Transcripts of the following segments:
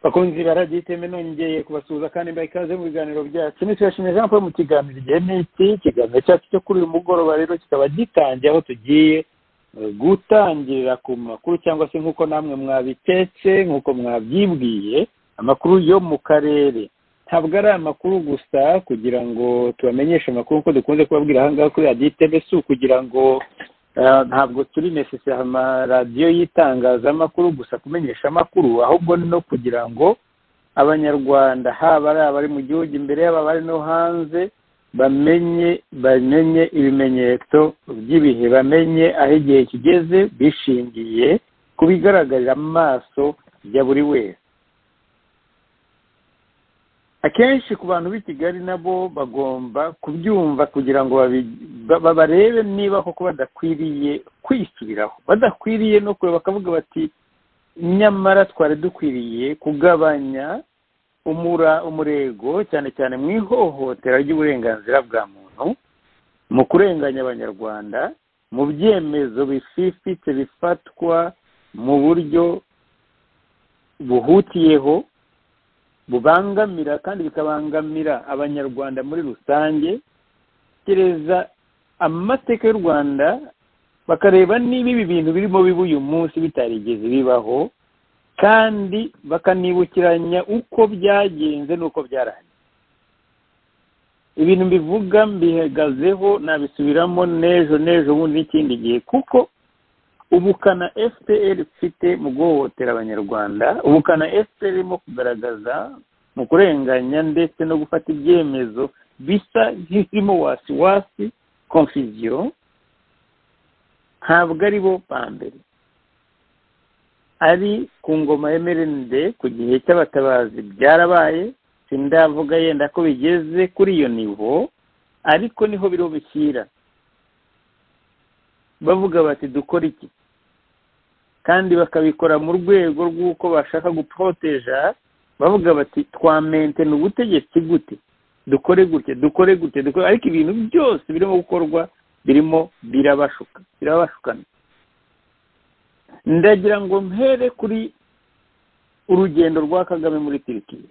bakunzi baradiyo iteme nongeye kubasuhuza kandi mbaye ikaze mu biganiro byacu nitubashimiye jean paul mu kiganiro igihe n'iki ikiganiro cyacu cyo kuri uyu mugoroba rero kikaba gitangiye aho tugiye gutangirira ku makuru cyangwa se nk'uko namwe mwabitetse nk'uko mwabyibwiye amakuru yo mu karere ntabwo ari amakuru gusa kugira ngo tubamenyeshe amakuru nk'uko dukunze kubabwira ahangaha kuri radiyo iteme si ukugira ngo ntabwo turi necessary amaradiyo y'itangazamakuru gusa kumenyesha amakuru ahubwo no kugira ngo abanyarwanda haba ari abari mu gihugu imbere yaba abari no hanze bamenye bamenye ibimenyetso by'ibihe bamenye aho igihe kigeze bishingiye ku bigaragarira amaso ya buri wese akenshi ku bantu b'i kigali nabo bagomba kubyumva kugira ngo barebe niba koko badakwiriye kwisubiraho badakwiriye no kureba bakavuga bati nyamara twari dukwiriye kugabanya umura umurego cyane cyane mu ihohotera ry'uburenganzira bwa muntu mu kurenganya abanyarwanda mu byemezo bififitse bifatwa mu buryo buhutiyeho bubangamira kandi bikabangamira abanyarwanda muri rusange gereza amateka y'u rwanda bakareba niba ibi bintu birimo biba uyu munsi bitarigeze bibaho kandi bakanibukiranya uko byagenze n'uko byarangiye ibintu mbivuga mbihagazeho nabisubiramo n'ejo n'ejo bundi n'ikindi gihe kuko ubukana fpr ifite mu guhohotera abanyarwanda ubukana fpr irimo kugaragaza mu kurenganya ndetse no gufata ibyemezo bisa nk'ibirimo wasiwasi konfiziyo ntabwo ari bo ba mbere ari ku ngoma ya merende ku gihe cy'abatabazi byarabaye sindavuga yenda ko bigeze kuri iyo nivo ariko niho biriho bishyira bavuga bati dukora iki kandi bakabikora mu rwego rw'uko bashaka guporoteja bavuga bati twamentena ubutegetsi gute dukore gutya dukore gute dukore ariko ibintu byose birimo gukorwa birimo birabashuka birabashukana ndagira ngo mpere kuri urugendo rwa kagame muri turikiya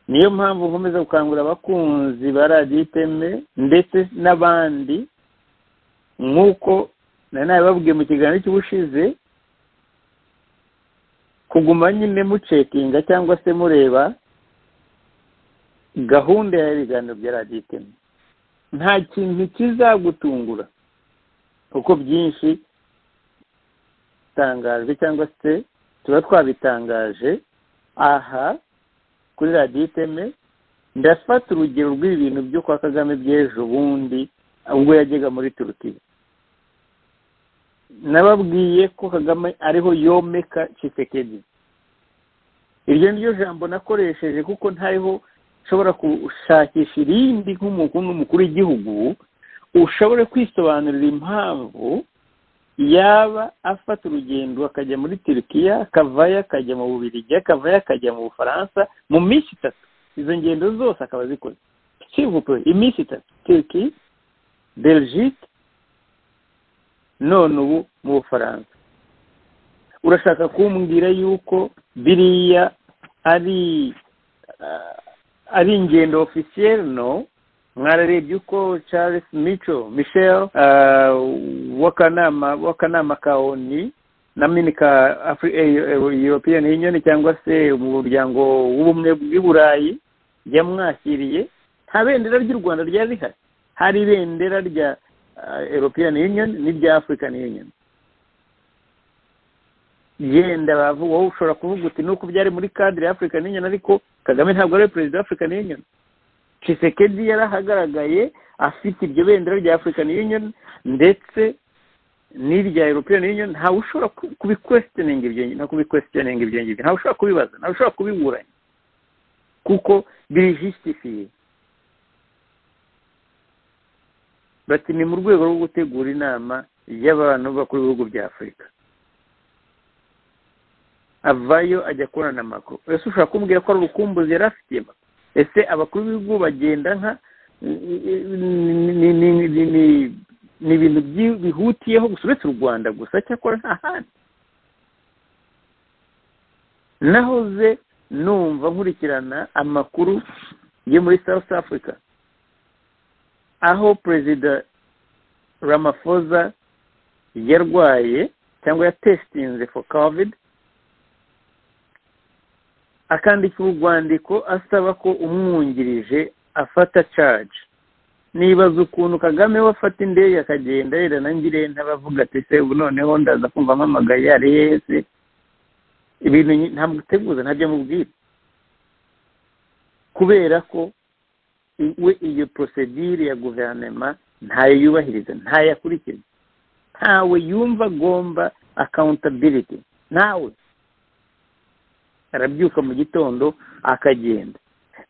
niyo mpamvu nkomeza gukangurira abakunzi ba radiyo iteme ndetse n'abandi nk'uko nari nabibabwiye mu kiganiro cy'ubushize kuguma nyine mucekinga cyangwa se mureba gahunda y'ibiganiro bya radiyo iteme nta kintu kizagutungura kuko byinshi bitangajwe cyangwa se tuba twabitangaje aha kuri radiyo iteme ndafata urugero rw'ibintu byo kwa kagame by'ejo bundi ubwo yajyaga muri turukiya nababwiye ko kagame ariho yomeka cisekedi iryo niryo jambo nakoresheje kuko ntariho ushobora gushakisha irindi nk'umukuru w'igihugu ushobore kwisobanurira impamvu yaba afata urugendo akajya muri turukiya akavayo akajya mu bubirigi akavayo akajya mu bufaransa mu minsi itatu izo ngendo zose akaba azikoze kivupe iminsi itatu turukiya belgique none ubu mu bufaransa urashaka kumbwira yuko biriya ari ari ingendo ofisiyeri no mwararebye uko charles mico michel w'akanama ka oni na mini ka european union cyangwa se umuryango w'ubumwe bw'i burayi yamwakiriye nta bendera ry'u rwanda ryari rihari hari ibendera rya european union n'irya african union yenda bavuga wowe ushobora kuvuga uti nuko byari muri cadre ya african union ariko kagame ntabwo ari perezida wa african union cisekedi yari ahagaragaye afite iryo bendera rya african union ndetse n'irya european union ntawe ushobora kubikwesiteninga ibyo no kubikwesiteninga ibyo ngibyo ntawe ushobora kubibaza ntawe ushobora kubiburanya kuko birijisitifiye bati ni mu rwego rwo gutegura inama y'abantu bakora ibihugu bya afurika avayo ajya kubona na makuru ese ushobora kumbwira ko ari urukumbuzi yari afitiye ese abakuru b'ibihugu bagenda nka ni ibintu bihutiyeho gusa uretse u rwanda gusa cyakora nta handi naho ze numva nkurikirana amakuru yo muri south africa aho perezida ramaphosa yarwaye cyangwa yatesitinze for covid akandika urwandiko asaba ko umwungirije afata caje nibaza ukuntu kagame we afata indege akagenda yera nangire ntabavuga ati se ubu noneho ndaza kumva mpamagaye ari yese ibintu ntamuteguza ntabyo amubwira kubera ko we iyo porosedire ya guverinoma ntayo yubahiriza ntayo akurikiza ntawe yumva agomba akawuntabiriti ntawe arabyuka mu gitondo akagenda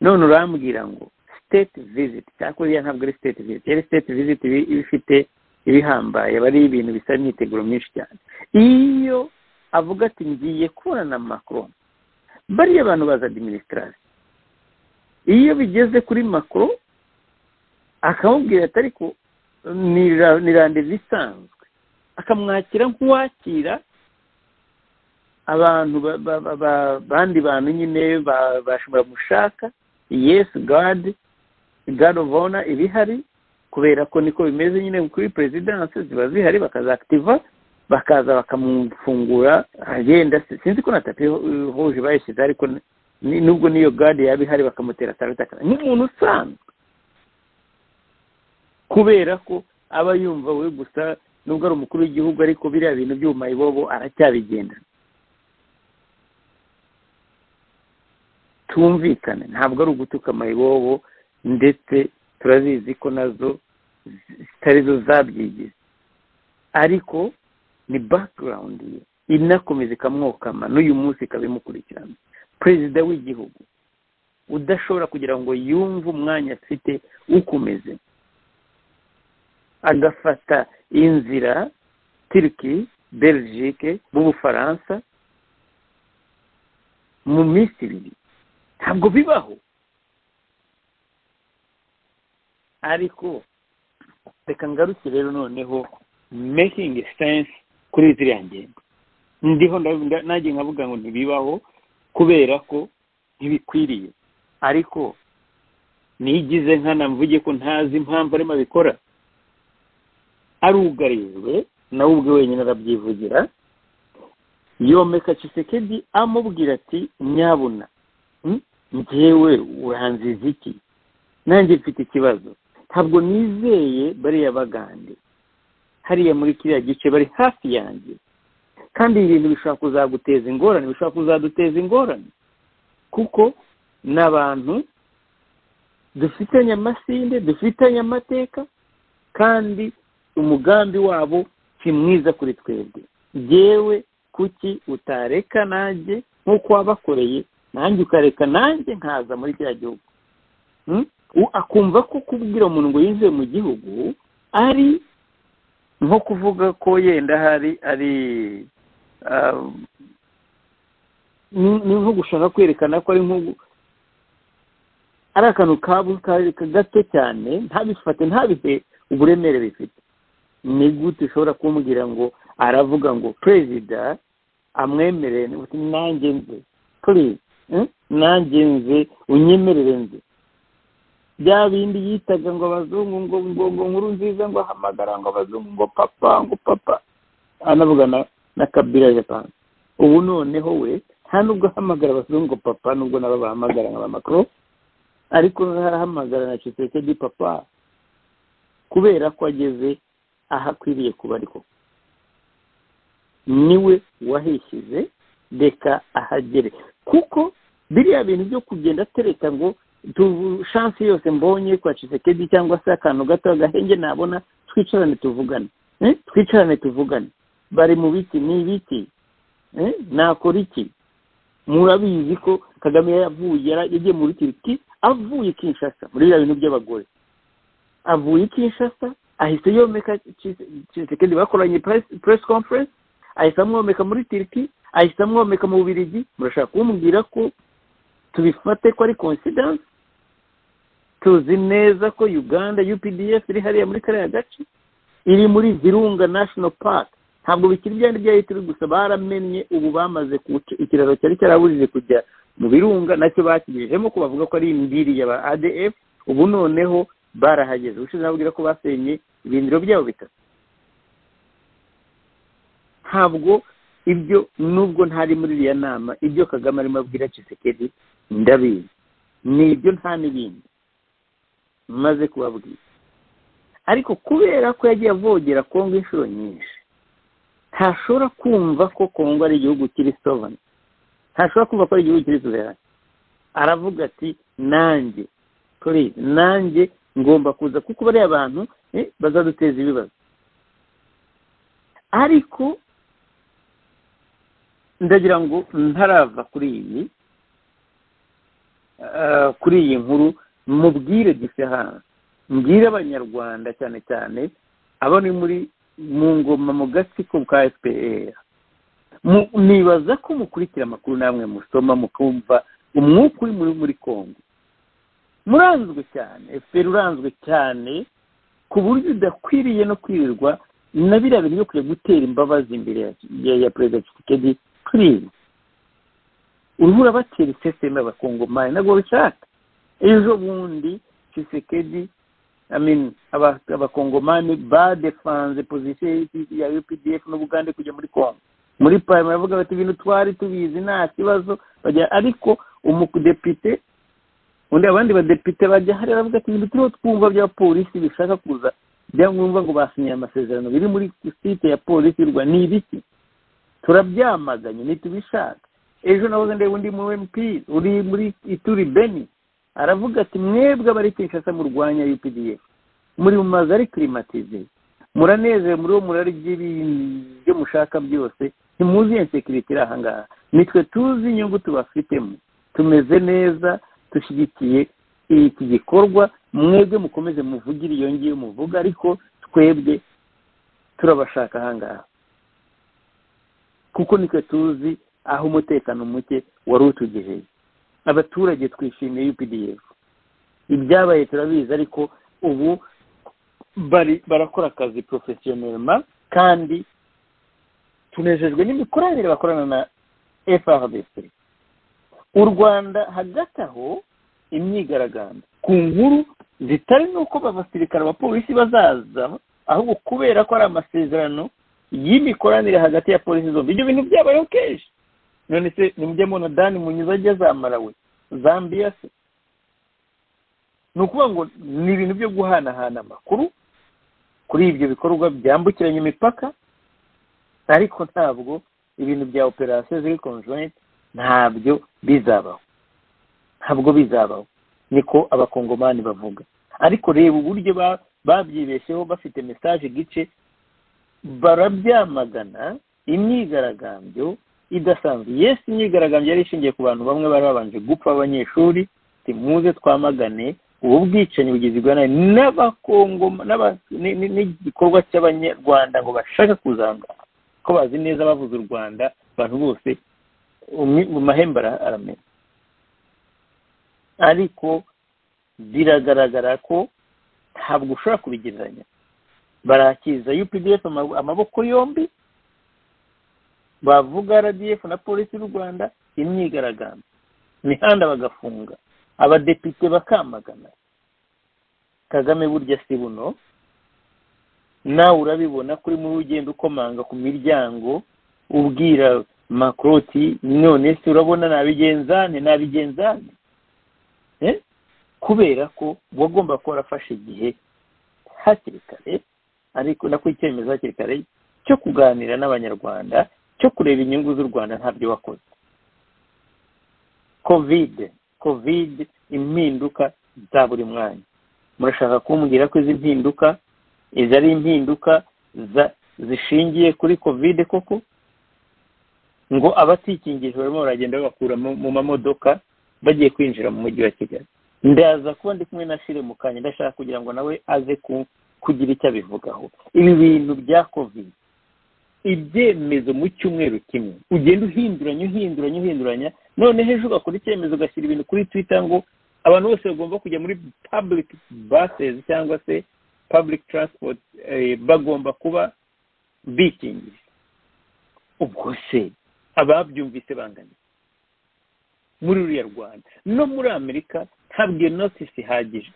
none urambwira ngo siteti viziti cyangwa iriya ntabwo ari siteti viziti yari siteti viziti iba ifite ibihambaye aba ari ibintu bisa imyiteguro myinshi cyane iyo avuga ati ngiye kubona na macron bariya abantu baza adiminisitarasi iyo bigeze kuri macron akamubwira ati ariko ni randevu isanzwe akamwakira nk'uwakira abantu bandi bantu nyine bashobora gushaka yesu gadi gadi ubona ibihari kubera ko niko bimeze nyine kuri perezidansi ziba zihari bakazakitiva bakaza bakamufungura agenda sinzi ko na tapi huje bayishyize ariko nubwo niyo gade yaba ihari bakamutera tarata nk'umuntu usanzwe kubera ko aba yumva we gusa nubwo ari umukuru w'igihugu ariko biriya bintu by'ubumayibobo aracyabigenda tumvikane ntabwo ari ugutuka amayibobo ndetse turazizi ko nazo zitari zo zabyigize ariko ni background ye inakomeza ikamwokama n'uyu munsi ikaba imukurikirana perezida w'igihugu udashobora kugira ngo yumve umwanya afite ukomeze agafata inzira turiki belgique mu bufaransa mu minsi ibiri ntabwo bibaho ariko reka ngaruke rero noneho making sense kuri ziriya ngingo ndiho nanjye nkavuga ngo ntibibaho kubera ko ntibikwiriye ariko nigize nkana mvuge ko ntazi impamvu arimo abikora arugariwe nawe ubwe wenyine arabyivugira yomeka cisekedi amubwira ati nyabuna ngewe uranze iziki nanjye mfite ikibazo ntabwo nizeye bariya bagande hariya muri kiriya gice bari hafi yanjye kandi ibi bintu bishobora kuzaguteza ingorane bishobora kuzaduteza ingorane kuko ni abantu dufitanye amasinde dufitanye amateka kandi umugambi wabo si mwiza kuri twebwe yewe kuki utareka nanjye nk'uko wabakoreye nanjye ukareka nanjye nkaza muri kiriya gihugu akumva ko kubwira umuntu ngo yinjiye mu gihugu ari nko kuvuga ko yenda hari ari ni nko gushaka kwerekana ko ari nko ari akantu gato cyane ntabifate ntabihe uburemere bifite ni gute ushobora kumubwira ngo aravuga ngo perezida amwemerere nanjye nze nanjye nze unyemerere nze bya bindi yitaga ngo abazungu ngo ngo ngo nkuru nziza ngo ahamagara ngo abazungu ngo papa ngo papa anavugana na kabila japan ubu noneho we nta nubwo ahamagara abazungu ngo papa nubwo nabo bahamagara nka makoro ariko harahamagara na cisekedi papa kubera ko ageze aho akwiriye kuba ariko niwe wahishyize reka ahagere kuko biriya bintu byo kugenda atereka ngo shansi yose mbonye kwa cisekedi cyangwa se akantu gato agahenge nabona twicarane tuvugane twicarane tuvugane bari mu biti ni ibiti nakora iki murabizi ko kagame yavuye yagiye muri turiki avuye kinshasa muri biriya bintu by'abagore avuye kinshasa ahise yomeka cisekedi bakoranye press conference ahise amwomeka muri turiki ahise amwomeka mu bubirigi murashaka kumbwira ko tubifate ko ari konsidansi tuzi neza ko uganda updf iri hariya muri kariya gace iri muri virunga national park ntabwo bikiri byari byari turi gusa baramenye ubu bamaze kuca ikiraro cyari cyarabujije kujya mu birunga nacyo bakigejejemo ko bavuga ko ari imbiri ya ba adf ubu noneho barahageze ubushize nababwira ko basenye ibindiro byabo bitatu ntabwo ibyo nubwo ntari muri iriya nama ibyo kagame arimo abwira Tshisekedi ndabizi ni ibyo nta n'ibindi maze kubabwira ariko kubera ko yagiye avogera kongo inshuro nyinshi ntashobora kumva ko kongo ari igihugu kiri sovani ntashobora kumva ko ari igihugu kiri suzerane aravuga ati nanjye purize nanjye ngomba kuza kuko bariya abantu bazaduteza ibibazo ariko ndagira ngo ntarava kuri iyi kuri iyi nkuru mubwire gifaransa mbwire abanyarwanda cyane cyane abo ni muri mu ngoma mu gatsiko ka fpr nibaza ko mukurikira amakuru namwe musoma mukumva umwuka uri muri congo muranzwe cyane fpr uranzwe cyane ku buryo udakwiriye no kwirirwa na biriya bintu byo kujya gutera imbabazi imbere ya perezida tshisekedi turizi uruhu urabatera iseseme abakongomani ntabwo babishaka ejo bundi tshisekedi abakongomani badefanze pozisiyo ya updf n'ubugande kujya muri congo muri parima baravuga bati ibintu twari tubizi nta kibazo ariko umudepite undi abandi badepite bajya hariya bavuga ati ibintu turiho twumva bya polisi bishaka kuza byangombwa ngo basinye amasezerano biri muri site ya polisi y'u rwanda ni ibiki turabyamaganye ntitubishaka ejo nahoze ndeba undi mu mp uri muri ituri beni aravuga ati mwebwe abari kinshasa murwanya updf muri mu mazu ari kirimatize muranezerewe muri uwo murari ibyo mushaka byose ntimuziye nsekiriti iri ahangaha nitwe tuzi inyungu tubafitemo tumeze neza dushyigikiye iki gikorwa mwebwe mukomeze muvugire iyo ngiyo muvuga ariko twebwe turabashaka ahangaha kuko nitwe tuzi aho umutekano muke wari utugejeje abaturage twishimiye updf ibyabaye turabizi ariko ubu barakora akazi porofesiyonelma kandi tunejejwe n'imikoranire bakorana na frdc u rwanda hagati aho imyigaragambyo ku nkuru zitari n'uko abasirikare abapolisi bazaza ahubwo kubera ko ari amasezerano y'imikoranire hagati ya polisi zombi ibyo bintu byabayeho kenshi none se nimujya mubona dani munyuze ajya zamara we zambiya se ni ukuvuga ngo ni ibintu byo guhanahana amakuru kuri ibyo bikorwa byambukiranya imipaka ariko ntabwo ibintu bya operasiyo ziri konjoyinti ntabyo bizabaho ntabwo bizabaho niko abakongomani bavuga ariko reba uburyo babyibesheho bafite mesaje gice barabyamagana imyigaragambyo idasanzwe yesi imyigaragambyo yari ishingiye ku bantu bamwe bari babanje gupfa abanyeshuri muze twamagane ubu bwicanyi bugizwe n'igikorwa cy'abanyarwanda ngo bashaka kuzangana ko bazi neza bavuze u rwanda abantu bose mu mahembe aramera ariko biragaragara ko ntabwo ushobora kubigereranya barakiza updf amaboko yombi bavuga rdf na polisi y'u rwanda imyigaragambyo imihanda bagafunga abadepite bakamagana kagame burya si buno nawe urabibona kuri muri ugenda ukomanga ku miryango ubwira makroti none se urabona nabigenzane nabigenzane kubera ko wagomba kuba warafashe igihe hakiri kare ariko nako icyemezo hakiri kare cyo kuganira n'abanyarwanda cyo kureba inyungu z'u rwanda ntabyo wakoze kovide kovide impinduka za buri mwanya murashaka kumbwira ko izi mpinduka izi ari impinduka zishingiye kuri kovide koko ngo abatikingije barimo baragenda babakura mu mamodoka bagiye kwinjira mu mujyi wa kigali ndaza kuba ndi kumwe na fire mu kanya ndashaka kugira ngo nawe aze kugira icyo abivugaho ibi bintu bya kovide ibyemezo mu cyumweru kimwe ugenda uhinduranya uhinduranya uhinduranya none hejuru ugakora icyemezo ugashyira ibintu kuri twitter ngo abantu bose bagomba kujya muri public buses cyangwa se public transport bagomba kuba bikingije ubwo se ababyumvise bangana muri ruriya rwanda no muri amerika ntabwo iyo notisi ihagije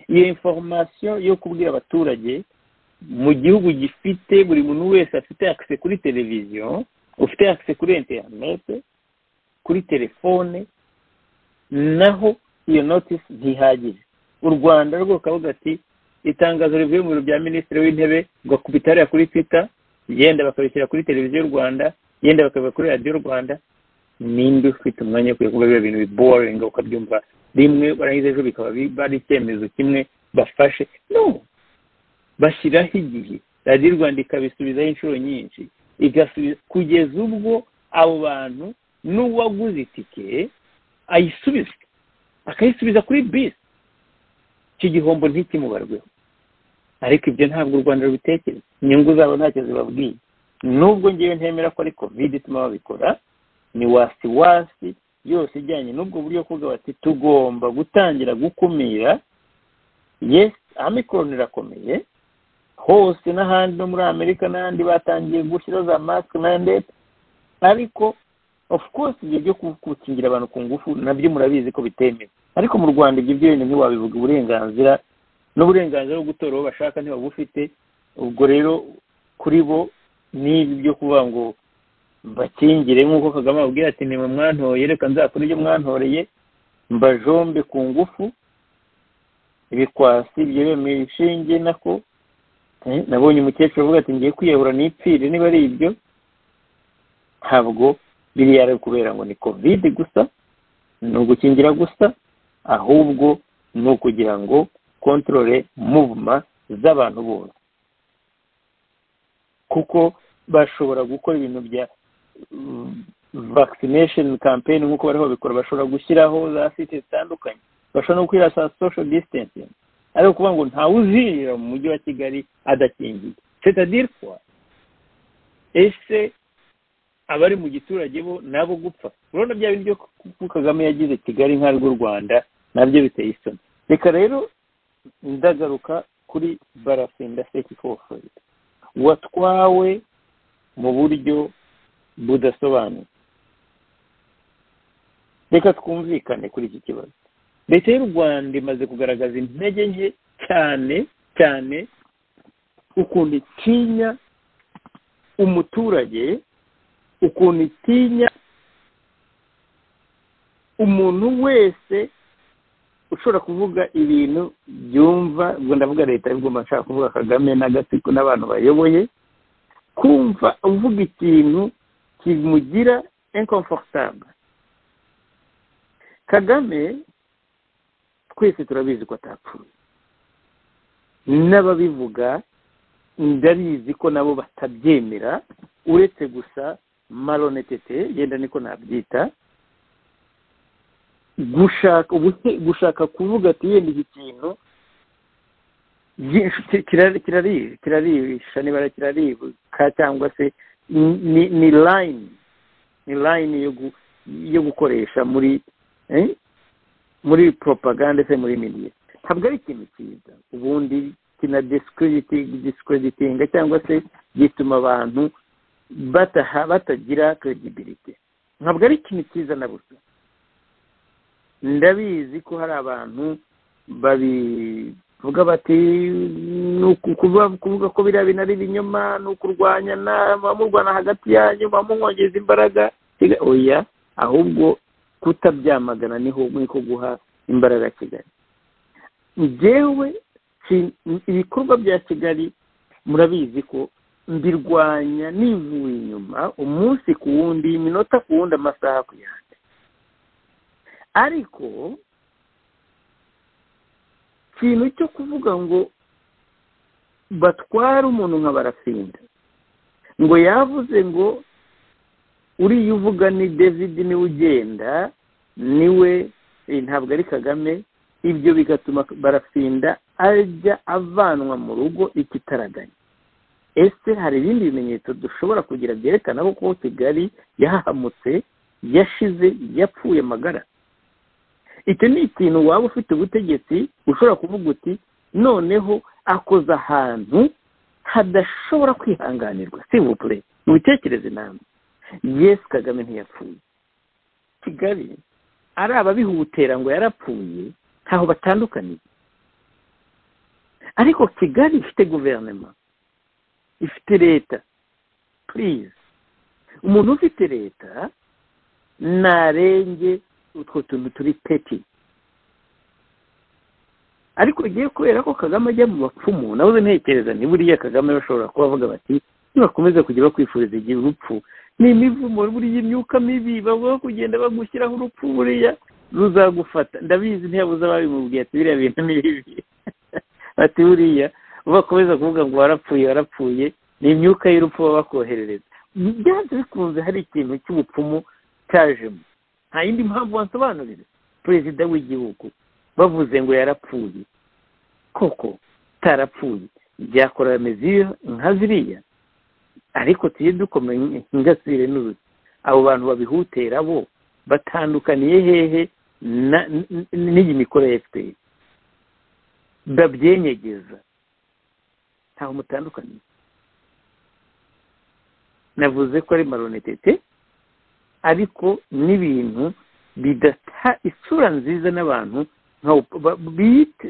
iyo inforomasiyo yo kubwira abaturage mu gihugu gifite buri muntu wese afite akise kuri televiziyo ufite akise kuri interinete kuri telefone naho iyo notisi ntihagije u rwanda rwo kavuga ati itangazo rivuye mu biro bya minisitiri w'intebe bagakubita hariya kuri twita yenda bakabishyira kuri televiziyo y'u rwanda yenda bakabiba kuri radiyo rwanda nimba ufite umwanya wo kuvuga biba ibintu biboringa ukabyumva rimwe barangiza ejo bikaba ari icyemezo kimwe bafashe no bashyiraho igihe radiyo rwanda ikabisubizaho inshuro nyinshi igasubiza kugeza ubwo abo bantu n'uwaguze itike ayisubiza akayisubiza kuri bisi icyo gihombo ntikimubarweho ariko ibyo ntabwo u rwanda rubitekereza inyungu zabo ntacyo zibabwiye nubwo ngewe ntemera ko ari kovide ituma babikora ni wasi wasi yose ijyanye n'ubwo buryo kuvuga bati tugomba gutangira gukumira yesi amikoroni irakomeye hose n'ahandi no muri amerika n'ahandi batangiye gushyira za masike na ndetse ariko of course ibyo byo gukingira abantu ku ngufu nabyo murabizi ko bitemewe ariko mu rwanda ibyo byo wenda ntiwabivuga uburenganzira n'uburenganzira bwo gutora uwo bashaka ntibabufite ubwo rero kuri bo n'ibi byo kuvuga ngo bakingire nk'uko kagame ababwira ati ni mwantoye reka nzakora ibyo mwantoreye mbajombe ku ngufu ibikwasi ibyo bemeye inshinge nako nabonye umukecuru avuga ati ngiye kwiyahura n'ipfire niba ari ibyo ntabwo biriya ari kubera ngo ni kovide gusa ni ugukingira gusa ahubwo ni ukugira ngo kontorore muvuma z'abantu bose kuko bashobora gukora ibintu bya vakisinesheni kampeyini nk'uko bariho babikora bashobora gushyiraho za site zitandukanye bashobora no gukwira za sosho disitansingi ari ukuvuga ngo ntawe uzinjira mu mujyi wa kigali adakingiye setadire kwa ese abari mu giturage bo nabo gupfa urabona bya bintu byo kagame yagize kigali nka rw'u rwanda nabyo biteye isoni reka rero ndagaruka kuri barafinda seki fofoyi watwawe mu buryo budasobanuye reka twumvikane kuri iki kibazo leta y'u rwanda imaze kugaragaza intege nke cyane cyane ukuntu itinya umuturage ukuntu itinya umuntu wese ushobora kuvuga ibintu byumva ubwo ndavuga leta y'ubwuma nshaka kuvuga kagame n'agatsiko n'abantu bayoboye kumva uvuga ikintu kimugira inkomfortable kagame twese turabizi ko atapfuye n'ababivuga ndabizi ko nabo batabyemera uretse gusa maronetete yenda niko nabyita gushaka gushaka kuvuga ati yenda iki kintu kirarisha niba kiraribwa cyangwa se ni layini ni layini yo gukoresha muri muri propaganda se muri midiya ntabwo ari ikintu cyiza ubundi kina disicreditinga cyangwa se gituma abantu batagira credibility ntabwo ari ikintu cyiza na busa ndabizi ko hari abantu babivuga bati ni ukuvuga ko biriya bintu ari ibinyoma ni ukurwanya abamurwana hagati yanyu bamuhongeza imbaraga oya ahubwo kutabyamagana niho niko guha imbaraga kigali ngewe ibikorwa bya kigali murabizi ko mbirwanya nivuye inyuma umunsi ku wundi iminota ku wundi amasaha ku yandi ariko ikintu cyo kuvuga ngo batware umuntu nka barafinda ngo yavuze ngo uriya uvuga ni david niwe ugenda niwe ntabwo ari kagame ibyo bigatuma barafinda ajya avanwa mu rugo ikitaraganya ese hari ibindi bimenyetso dushobora kugira byerekana ko kigali yahahamutse yashize yapfuye amagara icyo ni ikintu waba ufite ubutegetsi ushobora kuvuga uti noneho akoze ahantu hadashobora kwihanganirwa si bupure mubitekereze inama yesi kagame ntiyapfuye kigali ari ababihutera ngo yarapfuye ntaho batandukaniye ariko kigali ifite guverinoma ifite leta purize umuntu ufite leta ntarenge utwo tuntu turi peti ariko ugiye kubera ko kagame ajya mu bapfumu nawe ntekereza ni buriya kagame bashobora kuba bavuga bati nibakomeza kujya bakwifuriza igihe urupfu ni imivumo buriya imyuka mibi bavuga kugenda bagushyiraho urupfu buriya ruzagufata ndabizi ntiyabuze ababimubwiye ati biriya bintu ni bibi ati buriya bakomeza kuvuga ngo warapfuye warapfuye ni imyuka y'urupfu baba bakoherereza byanze bikunze hari ikintu cy'ubupfumu cyajemo nta yindi mpamvu wasobanurira perezida w'igihugu bavuze ngo yarapfuye koko utarapfuye byakora remezo nka ziriya ariko tujye dukomeye ingasire n'uruzi abo bantu babihutera bo batandukaniye hehe n'iyi mikoro ya efuperi babyenyegeza ntaho mutandukaniye navuze ko ari maronetete ariko n'ibintu bidata isura nziza n'abantu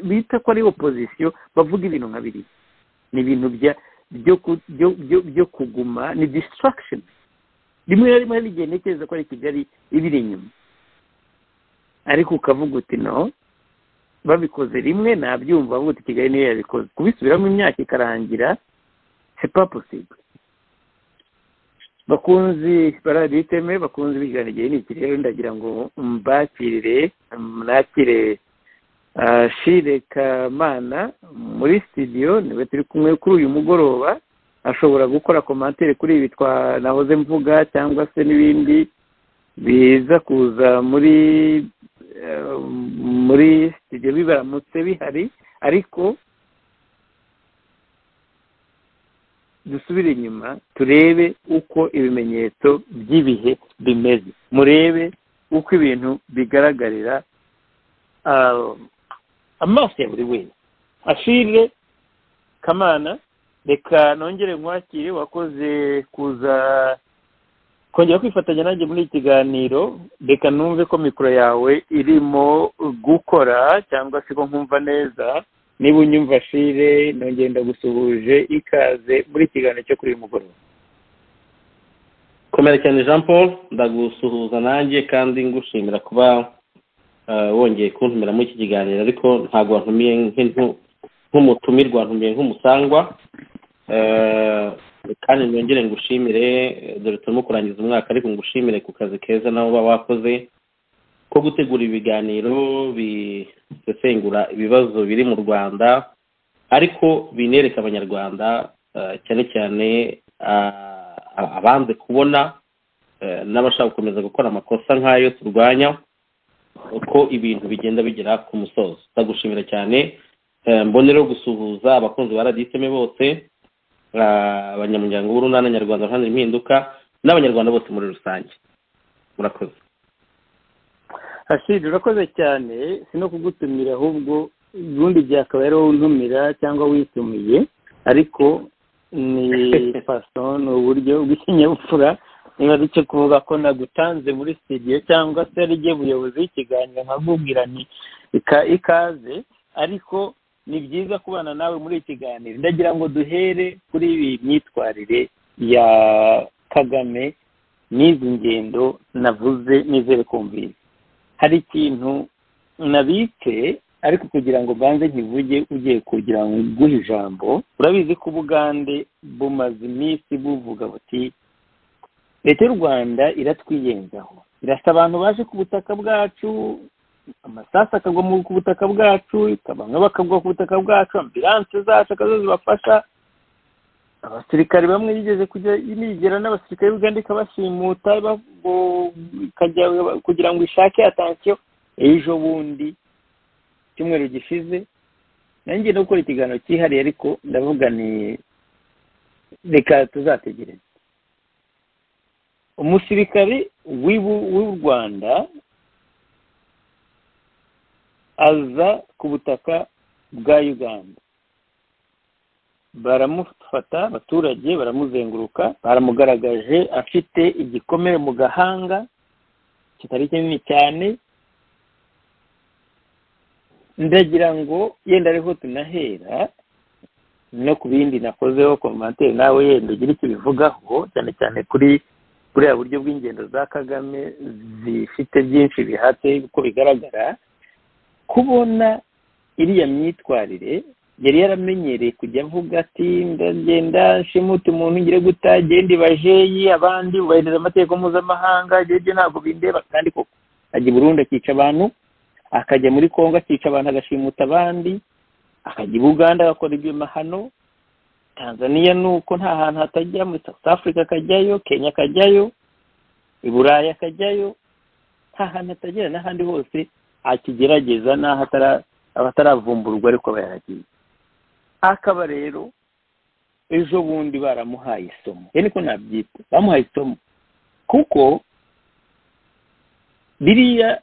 bita ko ari opozisiyo bavuga ibintu nka biriya ni ibintu byo kuguma ni disitaragisheni rimwe na rimwe hari igihe ntekereza ko ari kigali ibiri inyuma ariko ukavuga uti no babikoze rimwe nabyumva bavuga uti kigali niyo yabikoze kubisubiramo imyaka ikarangira sepa posible bakunzi barabiteme bakunzi bigana igihe n'iki rero ndagira ngo mbakirire mwakire shire kamana muri sitidiyo niwe turi kumwe kuri uyu mugoroba ashobora gukora komantere kuri ibi twanahoze mvuga cyangwa se n'ibindi biza kuza muri muri sitidiyo bibaramutse bihari ariko dusubire inyuma turebe uko ibimenyetso by'ibihe bimeze murebe uko ibintu bigaragarira amaso ya buri wese ashire kamana reka nongere nkwakire wakoze kuza kongera kwifatanya nanjye muri iki kiganiro reka numve ko mikoro yawe irimo gukora cyangwa se ko nkumva neza niba unyumva shire nongeye ndagusuhuje ikaze muri ikiganiro cyo kuri uyu mugoroba komera cyane jean paul ndagusuhuza nanjye kandi ngushimira kuba wongeye kuntumira muri iki kiganiro ariko ntabwo wantumiye nk'umutumirwa wantumiye nk'umusangwa kandi nongere ngushimire dore turimo kurangiza umwaka ariko ngushimire ku kazi keza nawe uba wakoze ko gutegura ibiganiro bisesengura ibibazo biri mu rwanda ariko binereka abanyarwanda cyane cyane abanze kubona n'abashaka gukomeza gukora amakosa nk'ayo turwanya uko ibintu bigenda bigera ku musozo ndagushimira cyane mbonereho gusuhuza abakunzi ba radiseme bose abanyamuryango b'urunana nyarwanda ruhande impinduka n'abanyarwanda bose muri rusange murakoze ashiri urakoze cyane si no kugutumira ahubwo ubundi byakabaye ari wowe untumira cyangwa witumiye ariko ni faso ni uburyo bw'ikinyabupfura niba ari icyo kuvuga ko nagutanze muri sitidiyo cyangwa se ari igihe buyobozi y'ikiganiro nkakubwira ni ikaze ariko ni byiza kubana nawe muri iki kiganiro ndagira ngo duhere kuri iyi myitwarire ya kagame n'izi ngendo navuze nizere kumvira hari ikintu nabitse ariko kugira ngo mbanze nkivuge ugiye kugira ngo nguhe ijambo urabizi ko ubugande bumaze iminsi buvuga buti leta y'u rwanda iratwiyenzaho irasa abantu baje ku butaka bwacu amasasu akagwa ku butaka bwacu abantu bakagwa ku butaka bwacu ambilanse zacu akazo zibafasha abasirikare bamwe yigeze kujya inigera n'abasirikare b'uganda ikabashimuta kugira ngo ishake atansiyo ejo bundi icyumweru gishize nanjye no gukora ikiganiro cyihariye ariko ndavuga ni reka tuzategereze umusirikare w'u rwanda aza ku butaka bwa uganda baramufata abaturage baramuzenguruka baramugaragaje afite igikomere mu gahanga kitari kinini cyane ndagira ngo yenda ariho tunahera no ku bindi nakozeho komantere nawe yenda ugira icyo ubivugaho cyane cyane kuri buriya buryo bw'ingendo za kagame zifite byinshi bihatse uko bigaragara kubona iriya myitwarire yari yaramenyereye kujya avuga ati ndagenda nshimuta umuntu ngire guta genda ibajeyi abandi ubahiriza amategeko mpuzamahanga ibyo ntabwo bindeba kandi koko ajya i burundi akica abantu akajya muri kongo akica abantu agashimuta abandi akajya i buganda agakora ibyo mahano tanzania ni uko nta hantu hatajya muri south africa akajyayo kenya akajyayo i burayi akajyayo nta hantu atagera n'ahandi hose akigerageza n'aho ataravumburwa ariko aba yaragiye akaba rero ejo bundi baramuhaye isomo rero niko nabyita bamuhaye isomo kuko biriya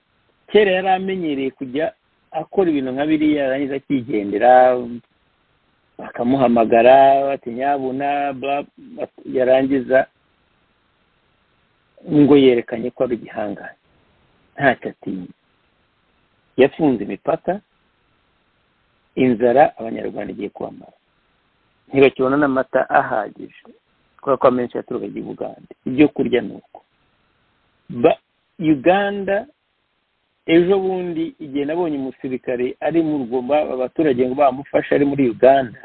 kera yari amenyereye kujya akora ibintu nka biriya yarangiza akigendera bakamuhamagara batinyabuna yarangiza ngo yerekanye ko ari igihangange ntacyo atinya yafunze imipaka inzara abanyarwanda igiye kwamara ntibakibona n'amata ahagije kubera ko amenshi yaturuka ajya i buganda ibyo kurya ni uko uganda ejo bundi igihe nabonye umusirikare ari mu rwumba abaturage ngo bamufashe ari muri uganda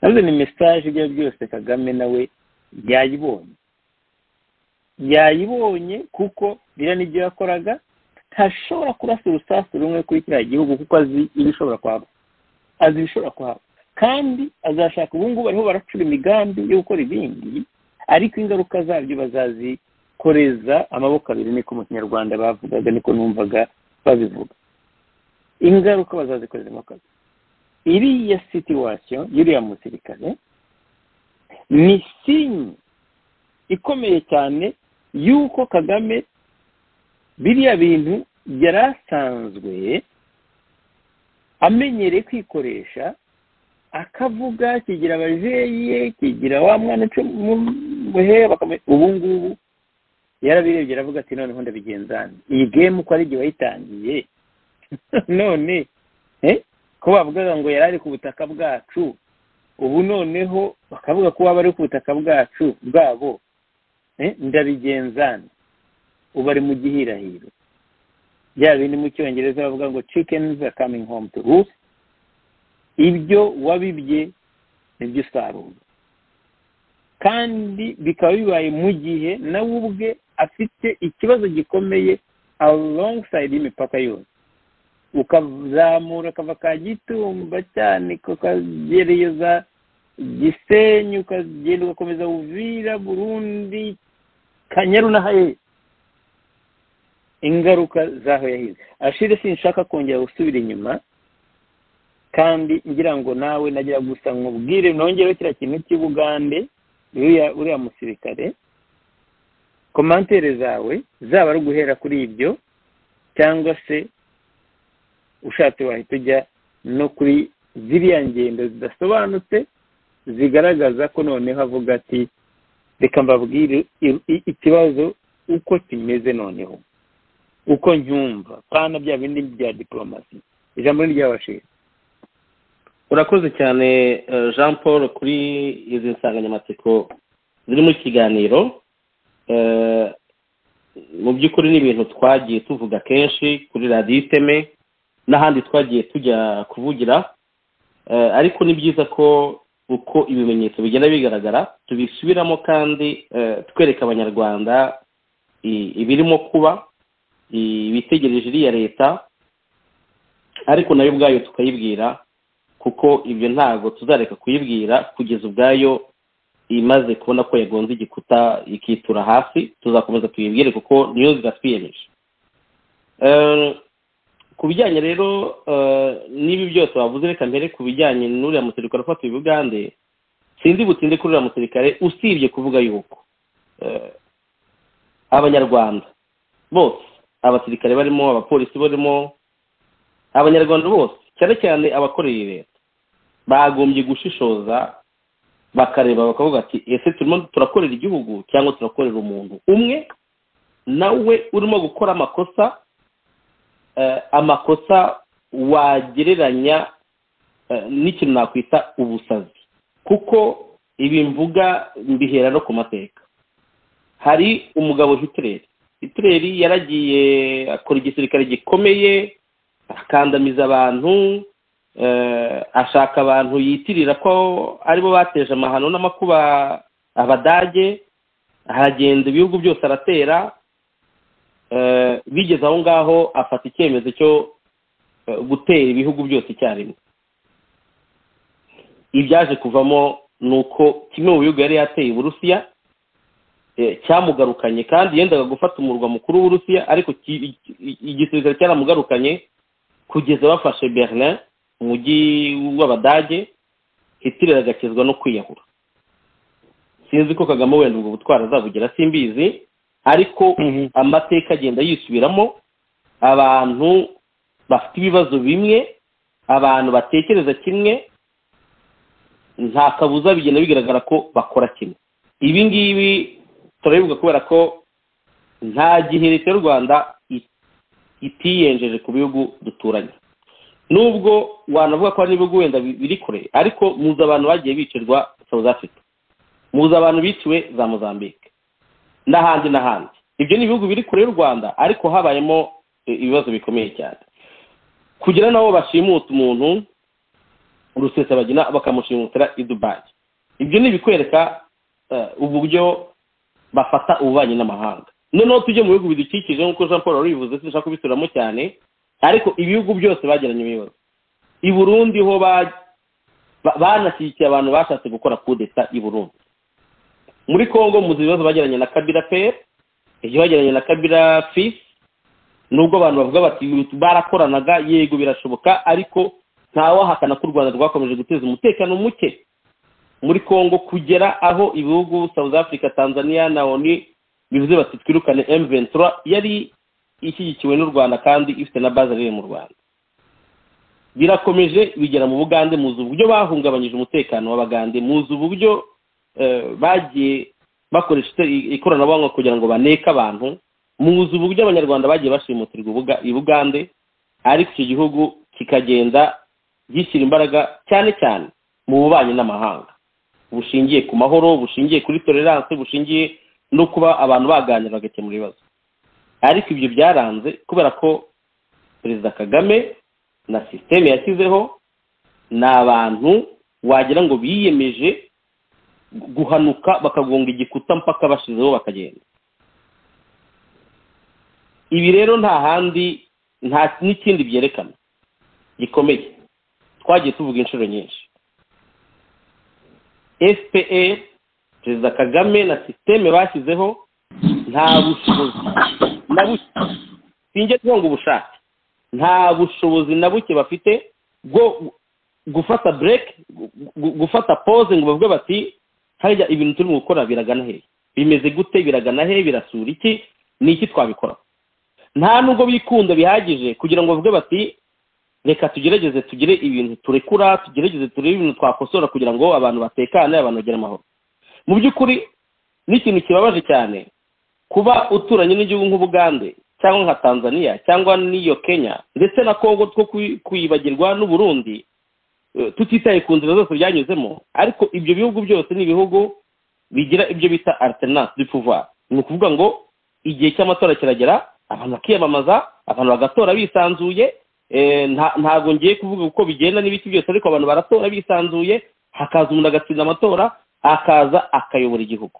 nazo ni mesaje ibyo ari byo byose kagame nawe yayibonye yayibonye kuko biriya n'ibyo yakoraga ntashobora kurasa urusasu rumwe kuri kiriya gihugu kuko azi ibishobora kuhaba azi ibishobora kuhaba kandi azashaka ubu ngubu bariho baracura imigambi yo gukora ibindi ariko ingaruka zabyo bazazikoreza amaboko abiri niko mu kinyarwanda bavugaga niko numvaga babivuga ingaruka bazazikoreza amaboko abiri iriya situwasiyo y'uriya musirikare ni sinye ikomeye cyane y'uko kagame biriya bintu yari asanzwe amenyereye kwikoresha akavuga kigira abajeyi ye kigira wa mwana uca muhe ubu ngubu yarabirebye aravuga ati noneho ndabigenzane iyi gemu uko ari igihe wayitangiye none ko bavugaga ngo yari ari ku butaka bwacu ubu noneho bakavuga ko waba ari ku butaka bwacu bwabo ndabigenzane ubu ari mu gihirahiro bya bindi mu cyongereza bavuga ngo chickens are coming home to roost ibyo wabibye nibyo usarura kandi bikaba bibaye mu gihe nawe ubwe afite ikibazo gikomeye alongside y'imipaka yose ukazamura akava ka gitumba cyane ukagereza gisenyi ukagenda ugakomeza buvira burundi kanyaru n'ahahera ingaruka z'aho yahize ashire sinshaka kongera gusubira inyuma kandi ngira ngo nawe nagira gusa nkubwire nongereho kiriya kintu cy'ubugande uriya musirikare komantere zawe zaba ari uguhera kuri ibyo cyangwa se ushatse wahita ujya no kuri ziriya ngendo zidasobanutse zigaragaza ko noneho avuga ati reka mbabwire ikibazo uko kimeze noneho uko nyumva pana bya bindi bya diporomasi ijambo ni ry'abashira urakoze cyane jean paul kuri izi nsanganyamatsiko ziri mu kiganiro mu by'ukuri ni ibintu twagiye tuvuga kenshi kuri radiyo iteme n'ahandi twagiye tujya kuvugira ariko ni byiza ko uko ibimenyetso bigenda bigaragara tubisubiramo kandi twereka abanyarwanda ibirimo kuba ibitegereje iriya leta ariko nayo ubwayo tukayibwira kuko ibyo ntabwo tuzareka kuyibwira kugeza ubwayo imaze kubona ko yagonze igikuta ikitura hasi tuzakomeza tuyibwire kuko niyo ziratwiyemeje ku bijyanye rero n'ibi byose wavuze reka mbere ku bijyanye n'uriya musirikare ufatiwe ubugande sinzi butinde kuri uriya musirikare usibye kuvuga yuko abanyarwanda bose abasirikare barimo abapolisi barimo abanyarwanda bose cyane cyane abakorera leta bagombye gushishoza bakareba bakavuga ati ese turimo turakorera igihugu cyangwa turakorera umuntu umwe nawe urimo gukora amakosa amakosa wagereranya eh, n'ikintu nakwita ubusazi kuko ibi mvuga mbihera no ku mateka hari umugabo hitireri hitireri yaragiye akora igisirikare gikomeye akandamiza abantu eh, ashaka abantu yitirira ko aribo bateje amahano n'amakuba abadage aragenda ibihugu byose aratera eh, bigeze aho ngaho afata icyemezo cyo eh, gutera ibihugu byose icyarimwe ibyaje kuvamo ni uko kimwe mu bihugu yari yateye uburusiya eh, cyamugarukanye kandi yendaga gufata umurwa mukuru w'uburusiya ariko ki- i- igisirikare cyaramugarukanye kugeza bafashe berlin umujyi w'abadage hitler agakizwa no kwiyahura sinzi ko kagame wenda ubwo butwara azabugira simbizi ariko amateka agenda yisubiramo abantu bafite ibibazo bimwe abantu batekereza kimwe nta kabuza bigenda bigaragara ko bakora kimwe ibi ngibi turabivuga kubera ko nta gihe leta y'u rwanda i- itiyenjeje ku bihugu duturanye nubwo wanavuga ko hari n'ibihugu wenda bi- biri kure ariko muzi abantu bagiye bicirwa south africa muzi abantu biciwe za mozambique n'ahandi n'ahandi ibyo ni ibihugu biri kure y'u rwanda ariko habayemo eh, ibibazo bikomeye cyane kugira n'abo bashimuta umuntu rusesabagina bakamushimutira i dubayi ibyo ni ibikwereka eh, uburyo bafata ububanyi n'amahanga noneho tujye mu bihugu bidukikije nk'uko jean paul wari bivuze sinshaka kubisubiramo cyane ariko ibihugu byose bagiranye ibibazo i burundi ho ba- ba- banashyigikiye abantu bashatse gukora kudeta i burundi muri congo muzi ibibazo bagiranye na kabira pe ibyo bagiranye na kabira fisi nubwo abantu bavuga bati barakoranaga yego birashoboka ariko ntawahakana ko u rwanda rwakomeje guteza umutekano muke muri congo kugera aho ibihugu south africa tanzania na oni bivuze bati twirukane m23 yari ishyigikiwe n'u rwanda kandi ifite na base riri mu rwanda birakomeje bigera mu bugande muzi uburyo bahungabanyije umutekano w'abagande muzi uburyo eh, bagiye bakoresha ite- ikoranabuhanga kugira ngo baneke abantu muzi uburyo abanyarwanda bagiye bashimutirwa ubuga- i bugande ariko icyo gihugu kikagenda gishyira imbaraga cyane cyane mu bubanyi n'amahanga bushingiye ku mahoro bushingiye kuri tolerance bushingiye no kuba abantu baganira bagakemura ibibazo ariko ibyo byaranze kubera ko perezida kagame na sisiteme yashyizeho ni abantu wagira ngo biyemeje gu- guhanuka bakagonga igikuta mpaka bashizeho bakagenda ibi rero nta handi nta n'ikindi byerekana gikomeye twagiye tuvuga inshuro nyinshi fpr perezida kagame na sisiteme bashyizeho nta bushobozi na buke sinjye kuvuga ubushake nta bushobozi na buke bafite bwo gufata bureke gufata pose ngo bavuge bati harya ibintu turimo gukora biragana hehe bimeze gute biragana hehe birasura iki ni iki twabikora nta nubwo bikunda bihagije kugira ngo bavuge bati reka tugerageze tugire ibintu turekura tugerageze turebe ibintu twakosora kugira ngo abantu batekane abantu bagire amahoro mu by'ukuri n'ikintu kibabaje cyane kuba uturanye n'igihugu nk'ubugande cyangwa nka tanzania cyangwa n'iyo kenya ndetse na congo two kwi- kwibagirwa n'uburundi eh, tutitaye ku nzira zose byanyuzemo ariko ibyo bihugu byose ni ibihugu bigira ibyo bita alternance du pouvoir ni ukuvuga ngo igihe cy'amatora kiragera abantu bakiyamamaza abantu bagatora bisanzuye Eh, nta- ntabwo ngiye kuvuga uko bigenda n'ibiki byose ariko abantu baratora bisanzuye hakaza umuntu agatsinda amatora akaza akayobora igihugu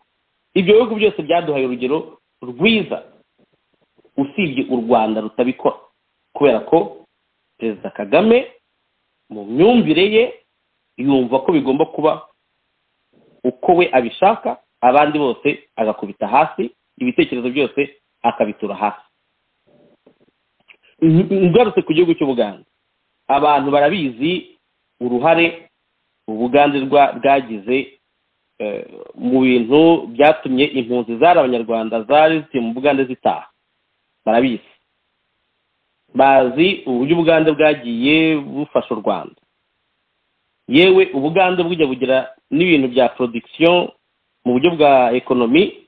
ibyo bihugu byose byaduhaye urugero rwiza usibye u rwanda rutabikora kubera ko perezida kagame mu myumvire ye yumva ko bigomba kuba uko we abishaka abandi bose agakubita hasi ibitekerezo byose akabitura hasi ngarutse ku gihugu cy'ubugande abantu barabizi uruhare ubugande rwa- bwagize eh, mu bintu byatumye impunzi zari abanyarwanda zari zituye mu bugande zitaha barabizi bazi uburyo ubugande bwagiye bufasha u rwanda yewe ubugande bujya bugira n'ibintu bya production mu buryo bwa ekonomi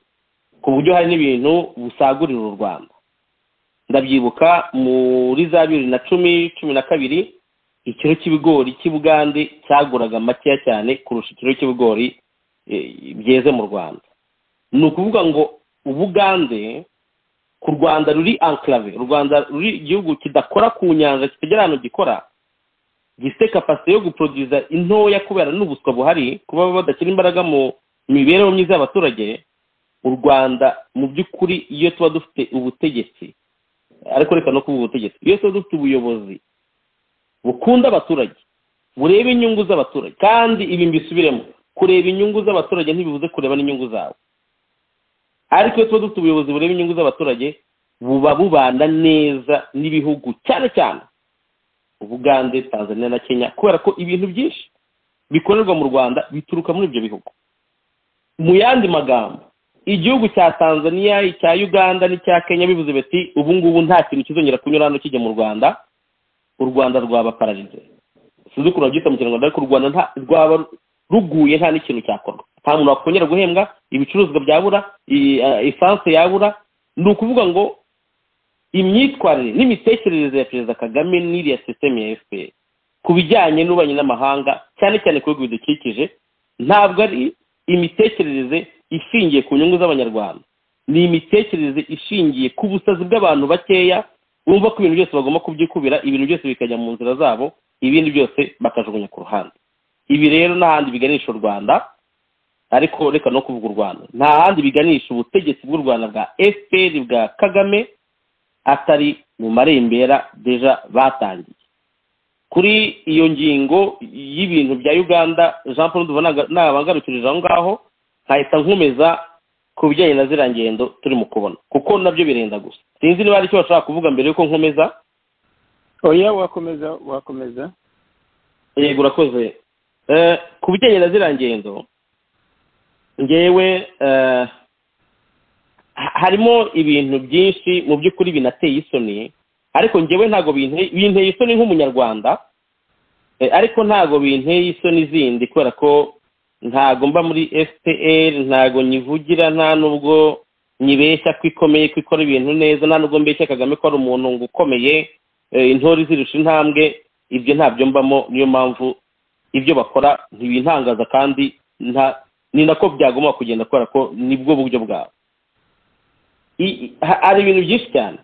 ku buryo hari n'ibintu busagurira u rwanda ndabyibuka muri za bibiri na cumi cumi na kabiri ikiro cy'ibigori cy'ubugande cyaguraga makeya cyane kurusha ikiro cy'ibigori eh, byeze mu rwanda ni ukuvuga ngo ubugande ku rwanda ruri anclave u rwanda ruri igihugu kidakora ku nyanja kitagira ahantu gikora gifite kapasite yo guproduza intoya kubera n'ubuswa buhari kuba badashyira imbaraga mu mibereho myiza y'abaturage u rwanda mu by'ukuri iyo tuba dufite ubutegetsi ariko reka no kuvuga ubutegetsi iyo tuba dufite ubuyobozi bukunda abaturage bureba inyungu z'abaturage kandi ibi mbisubiremo kureba inyungu z'abaturage ntibibuze kureba n'inyungu zabo ariko iyo tuba dufite ubuyobozi bureba inyungu z'abaturage buba bubana neza n'ibihugu cyane cyane ubugande tanzania na kenya kubera ko ibintu byinshi bikorerwa mu rwanda bituruka muri ibyo bihugu mu yandi magambo igihugu cya tanzania icya uganda n'icya kenya bivuze biti ubu ngubu nta kintu kizongera kunyura hano kijya mu rwanda u rwanda rwaba pararize sinzi ukuntu babyita mu kinyarwanda ariko u rwanda nta rwaba ruguye nta n'ikintu cyakorwa nta muntu wakongera guhembwa ibicuruzwa byabura esanse yabura ni ukuvuga ngo imyitwarire n'imitekerereze ya perezida kagame n'iriya sisiteme ya fpr ku bijyanye n'ububanyi n'amahanga cyane cyane ku bihugu bidukikije ntabwo ari imitekerereze ishingiye ku nyungu z'abanyarwanda ni imitekerereze ishingiye ku busazi bw'abantu bakeya bumva ko ibintu byose bagomba kubyikubira ibintu byose bikajya mu nzira zabo ibindi byose bakajugunya ku ruhande ibi rero n'ahandi biganisha u rwanda ariko reka no kuvuga u rwanda nta handi biganisha ubutegetsi bw'u rwanda bwa fpr bwa kagame atari mu marembera deja batangiye kuri iyo ngingo y'ibintu bya uganda jean paul duva ntabangarukirije aho ngaho nkahita nkomeza ku bijyanye na ziriya ngendo turimo kubona kuko nabyo birenda gusa sinzi niba hari icyo bashaka kuvuga mbere yuko nkomeza oya wakomeza wakomeza yego urakoze ku bijyanye na ziriya ngendo ngewe harimo ibintu byinshi mu by'ukuri binateye isoni ariko ngewe ntabwo binteye isoni nk'umunyarwanda ariko ntabwo binteye isoni zindi kubera ko ntago mba muri fpr ntago nyivugira nta nubwo nyibeshya ko ikomeye ko ikora ibintu neza nta nubwo mbeshya kagame ko ari umuntu ngo ukomeye intori zirusha intambwe ibyo ntabyo mbamo niyo mpamvu ibyo bakora ntibintangaza kandi ni nako byagomba kugenda kubera ko nibwo buryo bwabo hari ibintu byinshi cyane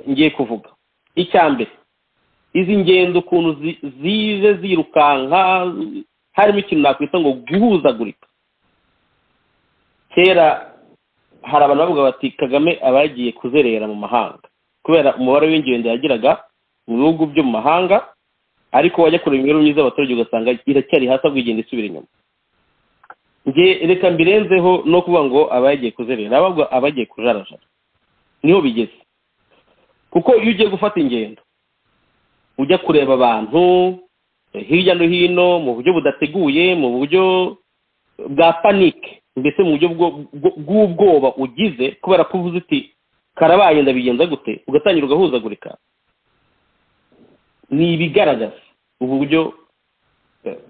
ngiye kuvuga icya mbere izi ngendo ukuntu zize zirukanka harimo ikintu nakwita ngo guhuzagurika kera hari abantu bavuga bati kagame aba yagiye kuzerera mu mahanga kubera umubare w'ingendo yagiraga mu bihugu byo mu mahanga ariko wajya kureba imibereho myiza y'abaturage ugasanga iracyari hasi ahubwo igenda isubira inyuma nge reka mbirenzeho no kuvuga ngo aba yagiye kuzerera ahubwo aba yagiye kujarajara niho bigeze kuko iyo ugiye gufata ingendo ujya kureba abantu hirya no hino mu buryo budateguye mu buryo bwa panike mbese mu buryo bw'ubwoba ugize kubera ko uvuze uti karabaye ndabigenza gute ugatangira ugahuzagurika ni ibigaragaza uburyo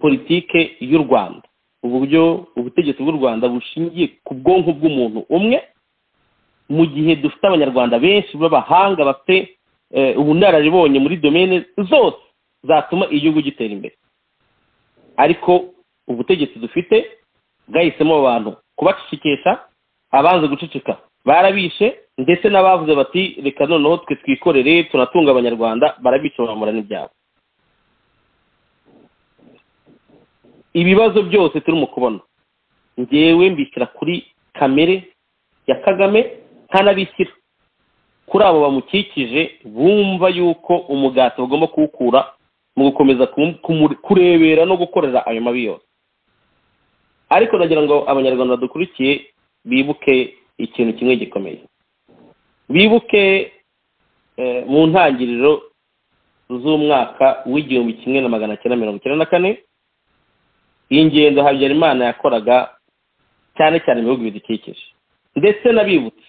politike y'u rwanda uburyo ubutegetsi bw'u rwanda bushingiye ku bwonko bw'umuntu umwe mu gihe dufite abanyarwanda benshi b'abahanga bafite ubunararibonye muri domene zose zatuma igihugu gitera imbere ariko ubutegetsi dufite bwahisemo abantu kubacicikisha abanze guceceka barabishe ndetse n'abavuze bati reka noneho twe twikorere tunatunga abanyarwanda barabishe bamura n'ibyabo ibibazo byose turimo kubona ngewe mbishyira kuri kamere ya kagame ntanabishyira kuri abo bamukikije bumva yuko umugati bagomba kuwukura mu gukomeza kurebera no gukorera ayo mabi yose ariko nagira ngo abanyarwanda badukurikiye bibuke ikintu kimwe gikomeye bibuke mu ntangiriro z'umwaka w'igihumbi kimwe na magana cyenda mirongo icyenda na kane iyi ngendo habyarimana yakoraga cyane cyane mu bihugu bidukikije ndetse n'abibutse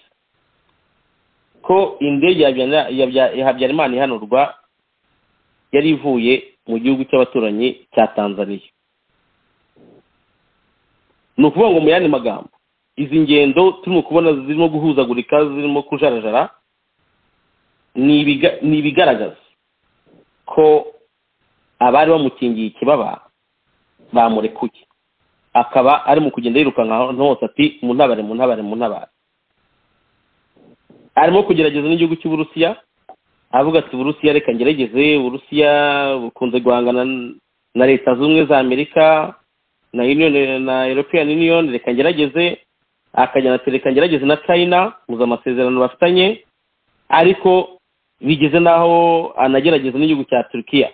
ko indege ya habyarimana ihanurwa yari ivuye mu gihugu cy'abaturanyi cya tanzania ni ukuvuga ngo mu yandi magambo izi ngendo turimo kubona zirimo guhuzagurika zirimo kujarajara ni ibigaragaza ko abari bamukingiye ikibaba bamurekuye akaba ari mu kugenda yirukanka ahantu hose ati mu ntabare mu ntabare mu ntabare arimo kugerageza n'igihugu cy'uburusiya avuga ati uburusiya reka ngerageze uburusiya bukunze guhangana na leta z'ubumwe za amerika na union na european union reka ngerageze akajyana ati reka ngerageze na china muza amasezerano bafitanye ariko bigeze n'aho anagerageza n'igihugu cya turukiya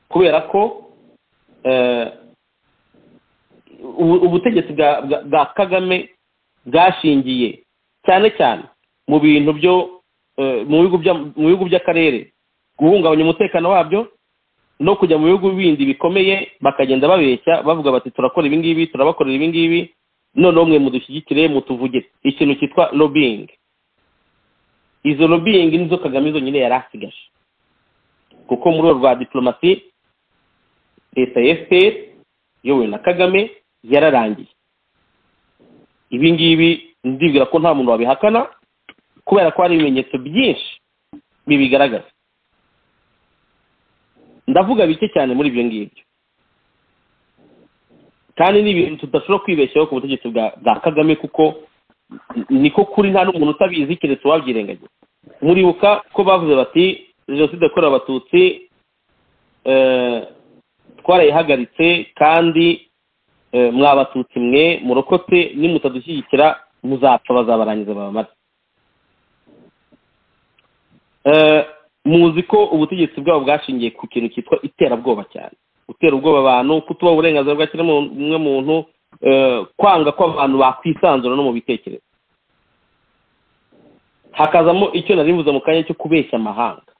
kubera ko ubutegetsi bwa kagame bwashingiye cyane cyane mu bintu byo mu bihugu by'akarere guhungabanya umutekano wabyo no kujya mu bihugu bindi bikomeye bakagenda babeshya bavuga bati turakora ibingibi turabakorera ibingibi noneho mwe mudushyigikire mutuvuge ikintu cyitwa lobbying izo lobbying nizo kagame zonyine yari asigaje kuko muri urwo rwa diplomasi leta ya fpr iyobowe na kagame yararangiye ibi ngibi ndibwira ko nta muntu wabihakana kubera ko hari ibimenyetso byinshi bibigaragaza ndavuga bike cyane muri ibyo ngibyo kandi ni ibintu tudashobora kwibeshyaho ku butegetsi bwa kagame kuko niko kuri nta n'umuntu utabizi keretse uwabyirengagiza muribuka ko bavuze bati jenoside yakorewe abatutsi twarayihagaritse kandi mwabatutsi mwe murokotse nimutadushyigikira muzapfa bazabarangiza babamare muzi ko ubutegetsi bwabo bwashingiye ku kintu cyitwa iterabwoba cyane gutera ubwoba abantu kutubaha uburenganzira bwa kiremwamuntu kwanga ko abantu bakwisanzura no mu bitekerezo hakazamo icyo nari mvuze mu kanya cyo kubeshya amahanga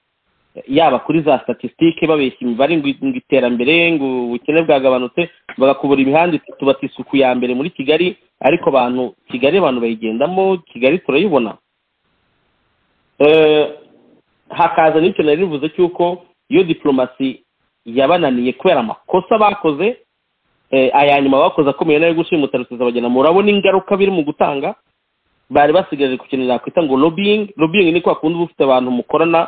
yaba kuri za statisitike babeshya imibare ngo iterambere ngo ubukene bwagabanutse bagakubura imihanda itatu bati isuku ya mbere muri kigali ariko abantu kigali abantu bayigendamo kigali turayibona hakaza n'icyo nari rivuze cy'uko iyo diplomasi yabananiye kubera amakosa bakoze aya nyuma bakoze akomeye nayo gushimuta rusiza bagena murabona ingaruka biri mu gutanga bari basigaje ku kintu nakwita ngo lobbying lobbying ni kwa kundi uba ufite abantu mukorana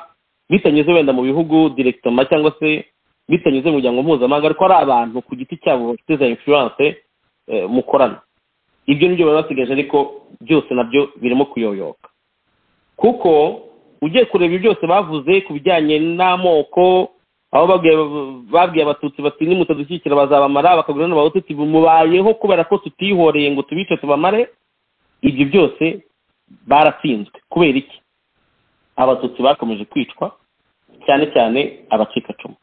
bitanyuze wenda mu bihugu directement cyangwa se bitanyuze mu muryango mpuzamahanga ariko ari abantu ku giti cyabo bafite za influence mukorana ibyo nibyo bari basigaje ariko byose nabyo birimo kuyoyoka kuko ugiye kureba ibyo byose bavuze ku bijyanye n'amoko aho babwiye abatutsi bati nimutadushyigikira bazabamara bakagura n'abahutu mubayeho kubera ko tutihoreye ngo tubice tubamare ibyo byose baratsinzwe kubera iki abatutsi bakomeje kwicwa cyane cyane abacikacumu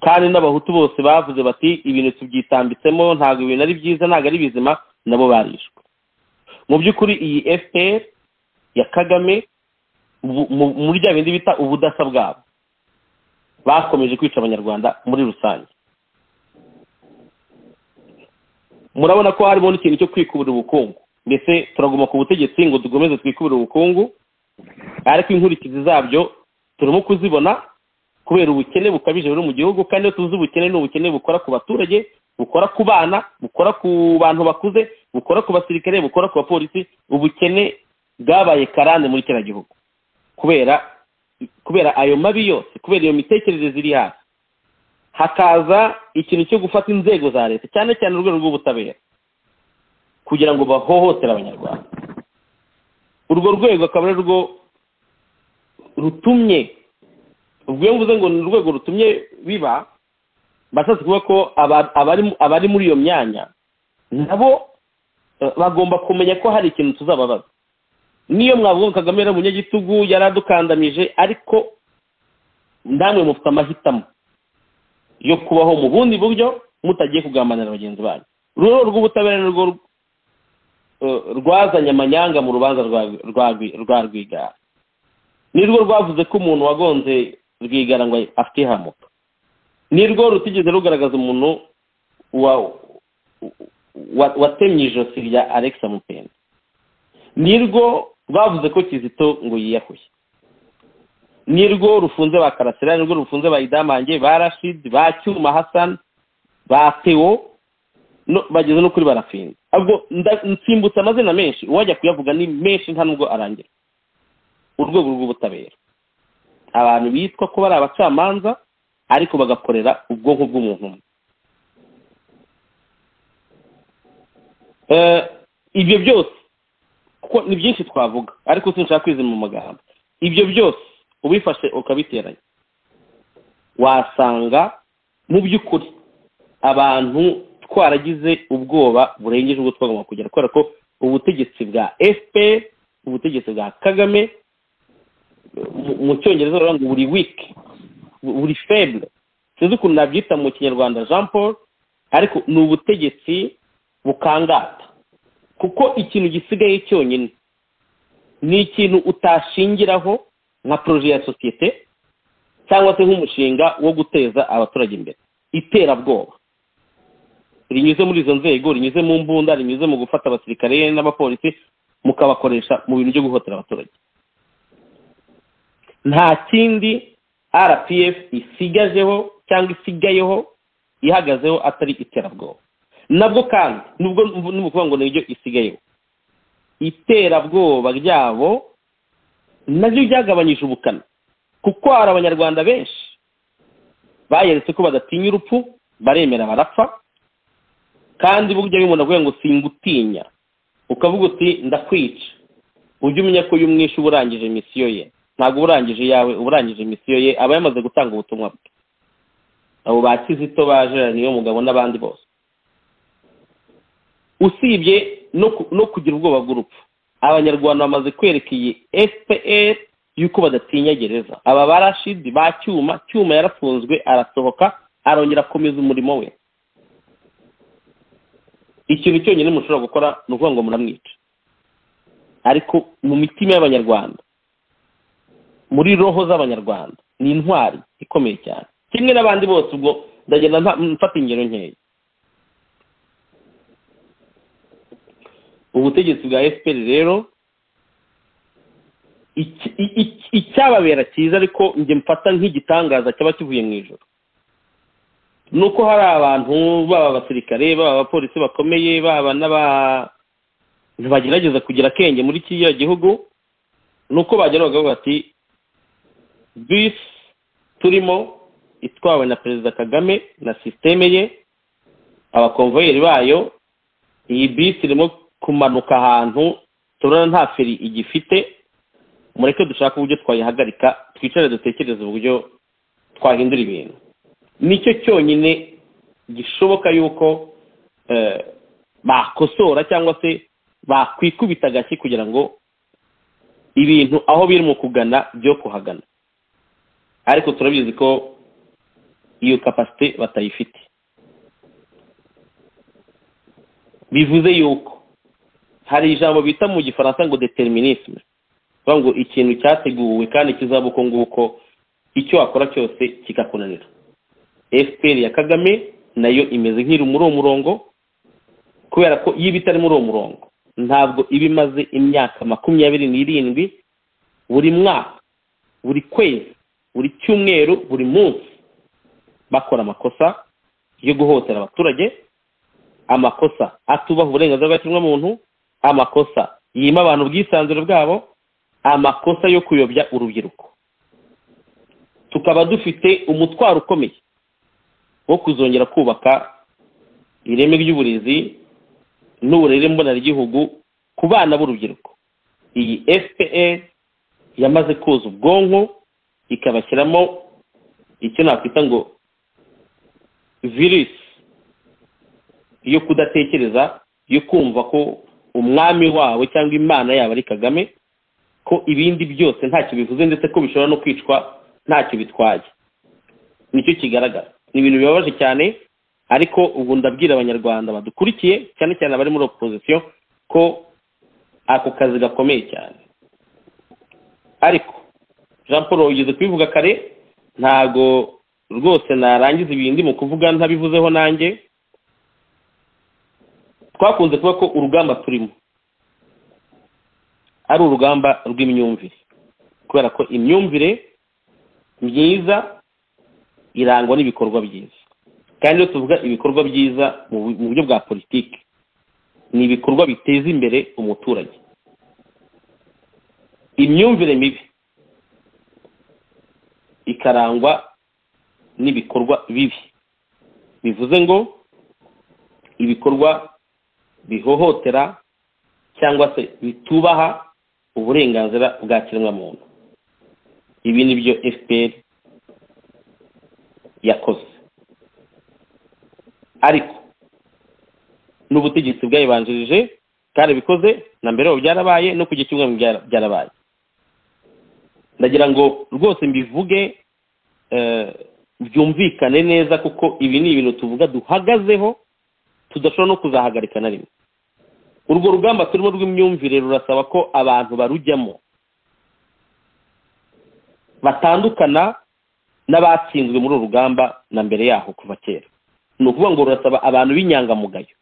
kandi n'abahutu bose bavuze bati ibintu tubyitambitsemo ntabwo ibintu ari byiza ntabwo ari bizima nabo barishwe mu by'ukuri iyi fpr ya kagame muri bya bindi bita ubudasa bwabo bakomeje kwica abanyarwanda muri rusange murabona ko harimo n'ikintu cyo kwikubira ubukungu mbese turaguma ku butegetsi ngo dukomeze twikubire ubukungu ariko inkurikizi zabyo turimo kuzibona kubera ubukene bukabije buri mu gihugu kandi iyo tuzi ubukene ni ubukene bukora ku baturage bukora ku bana bukora ku bantu bakuze bukora ku basirikare bukora ku bapolisi ubukene bwabaye karande muri kiriya gihugu kubera kubera ayo mabi yose kubera iyo mitekerereze iri hasi hakaza ikintu cyo gufata inzego za leta cyane cyane urwego rw'ubutabera kugira ngo bahohotere abanyarwanda urwo rwego akaba ari rwo rutumye ubwo mvuze ngo ni urwego rutumye biba bashatse kuvuga ko abari muri iyo myanya nabo bagomba kumenya ko hari ikintu tuzababaza niyo mwavuga ngo kagame yari umunyagitugu yari adukandamije ariko namwe mufite amahitamo yo kubaho mu bundi buryo mutagiye kugambanira bagenzi banyu ururabo rw'ubutabera nirwo rwazanye amanyanga mu rubanza rwa rwigara nirwo rwavuze ko umuntu wagonze rwigara ngo afite ihamuka nirwo rutigeze rugaragaza umuntu watemye ijosi rya alexa mupenda nirwo rwavuze ko kizito ngo yiyahuye nirwo rufunze ba karasira nirwo rufunze ba idamange ba rashidi ba cyuma hasani ba teo bageze no kuri barafinze ubwo nsimbutse amazina menshi uwajya kuyavuga ni menshi nta nubwo arangira urwego rw'ubutabera abantu bitwa ko bari abacamanza ariko bagakorera ubwonko bw'umuntu umwe Eh, ibyo byose kuko ni byinshi twavuga ariko sinshaka kwizima mu magambo ibyo byose ubifashe ukabiteranya wasanga mu by'ukuri abantu twaragize ubwoba burengeje ubwo twagomba kugera kubera ko ubutegetsi bwa fpr ubutegetsi bwa kagame mu- mu cyongereza baravuga ngo buri wiki buri feble sinzi ukuntu nabyita mu kinyarwanda jean paul ariko ni ubutegetsi bukangata kuko ikintu gisigaye cyonyine ni ikintu utashingiraho nka poroje ya sosiyete cyangwa se nk'umushinga wo guteza abaturage imbere iterabwoba rinyuze muri izo nzego rinyuze mu mbunda rinyuze mu gufata abasirikare n'abapolisi mukabakoresha mu bintu byo guhotera abaturage nta kindi rpf isigajeho cyangwa isigayeho ihagazeho atari iterabwoba nabwo kandi nubwo ni ukuvuga ngo niryo isigayeho iterabwoba ryabo naryo ryagabanyije ubukana kuko hari abanyarwanda benshi bayeretse ko badatinya urupfu baremera barapfa kandi burya iyo umuntu avuga ngo singutinya ukavuga uti ndakwica ujye umenya ko uyu mwishe uba urangije misiyo ye ntabwo uba urangije iyawe uba urangije misiyo ye aba yamaze gutanga ubutumwa bwe abo ba kizito ba gerard niyo mugabo n'abandi bose usibye no ku- no kugira ubwoba bw'urupfu abanyarwanda bamaze kwereka iyi fpr yuko badatinya gereza aba barashidi ba cyuma cyuma yarafunzwe arasohoka arongera akomeza umurimo we ikintu cyonyine mushobora gukora ni ukuvuga ngo muramwica ariko mu mitima y'abanyarwanda muri roho z'abanyarwanda ni intwari ikomeye cyane kimwe n'abandi bose ubwo ndagenda nta- mfata ingero nkeya ubutegetsi bwa fpr rero iki- i- i- icyababera cyiza ariko njye mfata nk'igitangaza cyaba kivuye mu ijoro ni uko hari abantu baba abasirikare baba abapolisi bakomeye baba n'aba bagerageza kugira akenge muri kiriya gihugu ni uko bagera bakavuga bati bisi turimo itwawe na perezida kagame na sisiteme ye abakomvayeri bayo iyi bisi irimo kumanuka ahantu tubona nta feri igifite mureke dushake uburyo twayihagarika twicare dutekereze uburyo twahindura ibintu nicyo cyonyine gishoboka yuko eh, bakosora cyangwa se bakwikubita agashyi kugira ngo ibintu aho biri mu kugana byo kuhagana ariko turabizi ko iyo kapasite batayifite bivuze yuko hari ijambo bita mu gifaransa ngo determinisme bivuga ngo ikintu cyateguwe kandi kizaba uko nguko icyo wakora cyose kikakunanira fpr ya kagame nayo imeze nk'iri muri uwo murongo kubera ko iyo iba itari muri uwo murongo ntabwo iba imaze imyaka makumyabiri n'irindwi buri mwaka buri kwezi buri cyumweru buri munsi bakora amakosa yo guhotera abaturage amakosa atubaha uburenganzira bwa kiremwamuntu amakosa yima abantu ubwisanzure bwabo amakosa yo kuyobya urubyiruko tukaba dufite umutwaro ukomeye wo kuzongera kubaka ireme ry'uburezi n'uburere mboneragihugu ku bana b'urubyiruko iyi fpr yamaze koza ubwonko ikabashyiramo icyo nakwita ngo virusi yo kudatekereza yo kumva ko umwami wawe cyangwa imana yabo ari kagame ko ibindi byose ntacyo bivuze ndetse ko bishobora no kwicwa ntacyo bitwaye nicyo kigaragara ni ibintu bibabaje cyane ariko ubu ndabwira abanyarwanda badukurikiye cyane cyane abari muri opozisiyo ko ako kazi gakomeye cyane ariko jean paul wigeze kubivuga kare ntago rwose narangiza ibindi mu kuvuga ntabivuzeho nanjye twakunze kuvuga ko urugamba turimo ari urugamba rw'imyumvire kubera ko imyumvire myiza irangwa n'ibikorwa byiza kandi iyo tuvuga ibikorwa byiza mu bu- mu buryo bwa politiki ni ibikorwa biteza imbere umuturage imyumvire mibi ikarangwa n'ibikorwa bibi bivuze ngo ibikorwa bihohotera cyangwa se bitubaha uburenganzira bwa kiremwamuntu ibi ni byo fpr yakoze ariko n'ubutegetsi bwayibanjirije bwarabikoze na mbere ubu byarabaye no ku cyumweru byarabaye ndagira ngo rwose mbivuge byumvikane neza kuko ibi ni ibintu tuvuga duhagazeho tudashobora no kuzahagarika na rimwe urwo rugamba turimo rw'imyumvire rurasaba ko abantu barujyamo batandukana n'abatsinzwe muri uru rugamba na mbere yaho kuva kera ni ukuvuga ngo rurasaba abantu b'inyangamugayo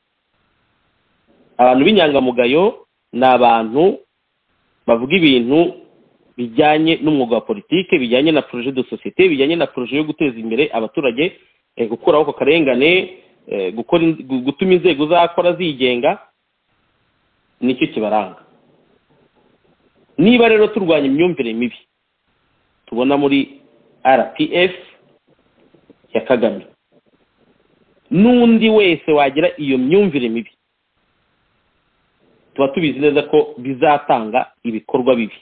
abantu b'inyangamugayo ni abantu bavuga ibintu bijyanye n'umwuga wa politiki bijyanye na poroje de sosiyete bijyanye na poroje yo guteza imbere abaturage gukuraho ako karengane gutuma inzego zakora zigenga nicyo kibaranga niba rero turwanya imyumvire mibi tubona muri rpf ya kagame n'undi wese wagira iyo myumvire mibi tuba tubizi neza ko bizatanga ibikorwa bibi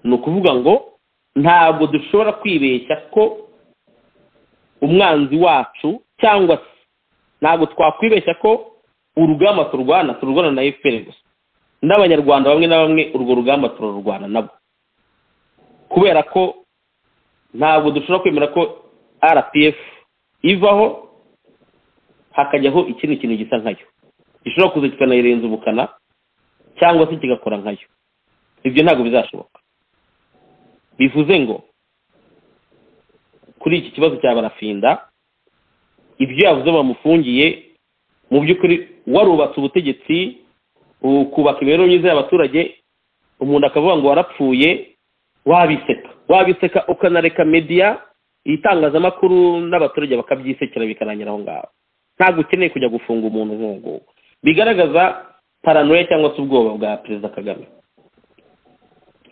ni ukuvuga ngo ntabwo dushobora kwibeshya ko umwanzi wacu cyangwa se ntabwo twakwibeshya ko urugamba turwana turwana na efuperi gusa n'abanyarwanda bamwe na bamwe urwo rugamba turarurwana nabo kubera ko ntabwo dushobora kwemera ko rpf ivaho hakajyaho ikindi kintu gisa nkayo gishobora kuza kikanayirenza ubukana cyangwa se kigakora nkayo ibyo ntabwo bizashoboka bivuze ngo kuri iki kibazo cya barafinda ibyo yavuze bamufungiye mu by'ukuri warubatse ubutegetsi ukubaka imibereho myiza y'abaturage umuntu akavuga ngo warapfuye wabiseka wabiseka ukanareka mediya itangazamakuru n'abaturage bakabyisekera bikarangira aho ngaho ntabwo ukeneye kujya gufunga umuntu nk'uwo bigaragaza paranoya cyangwa se ubwoba bwa perezida kagame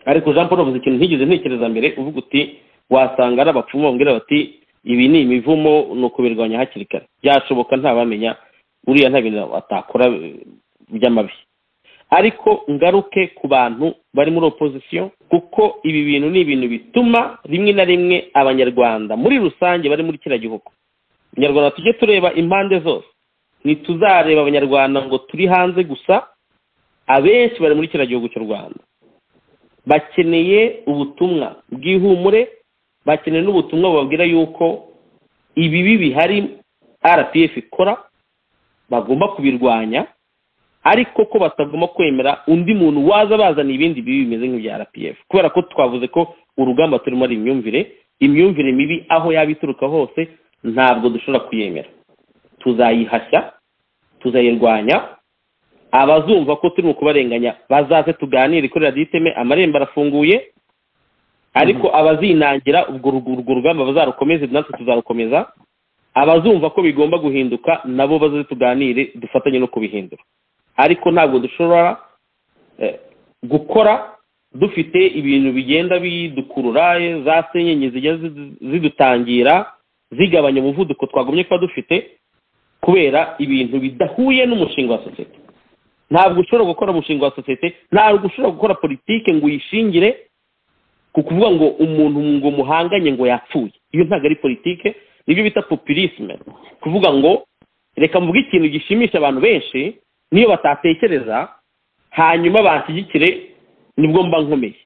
ariko jean paul avuze ikintu ntigeze ntekereza mbere uvuga uti wasanga ari abapfumu bambwira bati ibi ni imivumo ni ukubirwanya hakiri kare byashoboka ntabamenya uriya nta bintu atakora by'amabi ariko ngaruke ku bantu bari muri opozisiyo kuko ibi bintu ni ibintu bituma rimwe na rimwe abanyarwanda muri rusange bari muri kiriya gihugu abanyarwanda tujye tureba impande zose ntituzareba abanyarwanda ngo turi hanze gusa abenshi bari muri kiriya gihugu cy'u rwanda bakeneye ubutumwa bw'ihumure bakeneye n'ubutumwa bubabwira yuko ibibi bihari rpf ikora bagomba kubirwanya ariko ko batagomba kwemera undi muntu waza bazana ibindi bibi bimeze nk'ibya rpf kubera ko twavuze ko urugamba turimo ari imyumvire imyumvire mibi aho yaba ituruka hose ntabwo dushobora kuyemera tuzayihashya tuzayirwanya abazumva ko turi mu kubarenganya bazaze tuganire kuri radiyo iteme amarembo arafunguye ariko abazinangira urwo rugamba bazarukomeze natwe tuzarukomeza abazumva ko bigomba guhinduka nabo bazaze tuganire dufatanye no kubihindura ariko ntabwo dushobora gukora dufite ibintu bigenda bidukurura za senyenge zigenda zidutangira zigabanya umuvuduko twagumye kuba dufite kubera ibintu bidahuye n'umushinga wa sosiyete ntabwo ushobora gukora umushinga wa sosiyete ntabwo ushobora gukora politiki ngo uyishingire ku kuvuga ngo umuntu ngo muhanganye ngo yapfuye iyo ntabwo ari politiki nibyo bita populisme kuvuga ngo reka mvuge ikintu gishimisha abantu benshi niyo batatekereza hanyuma banshyigikire nibwo mba nkomeye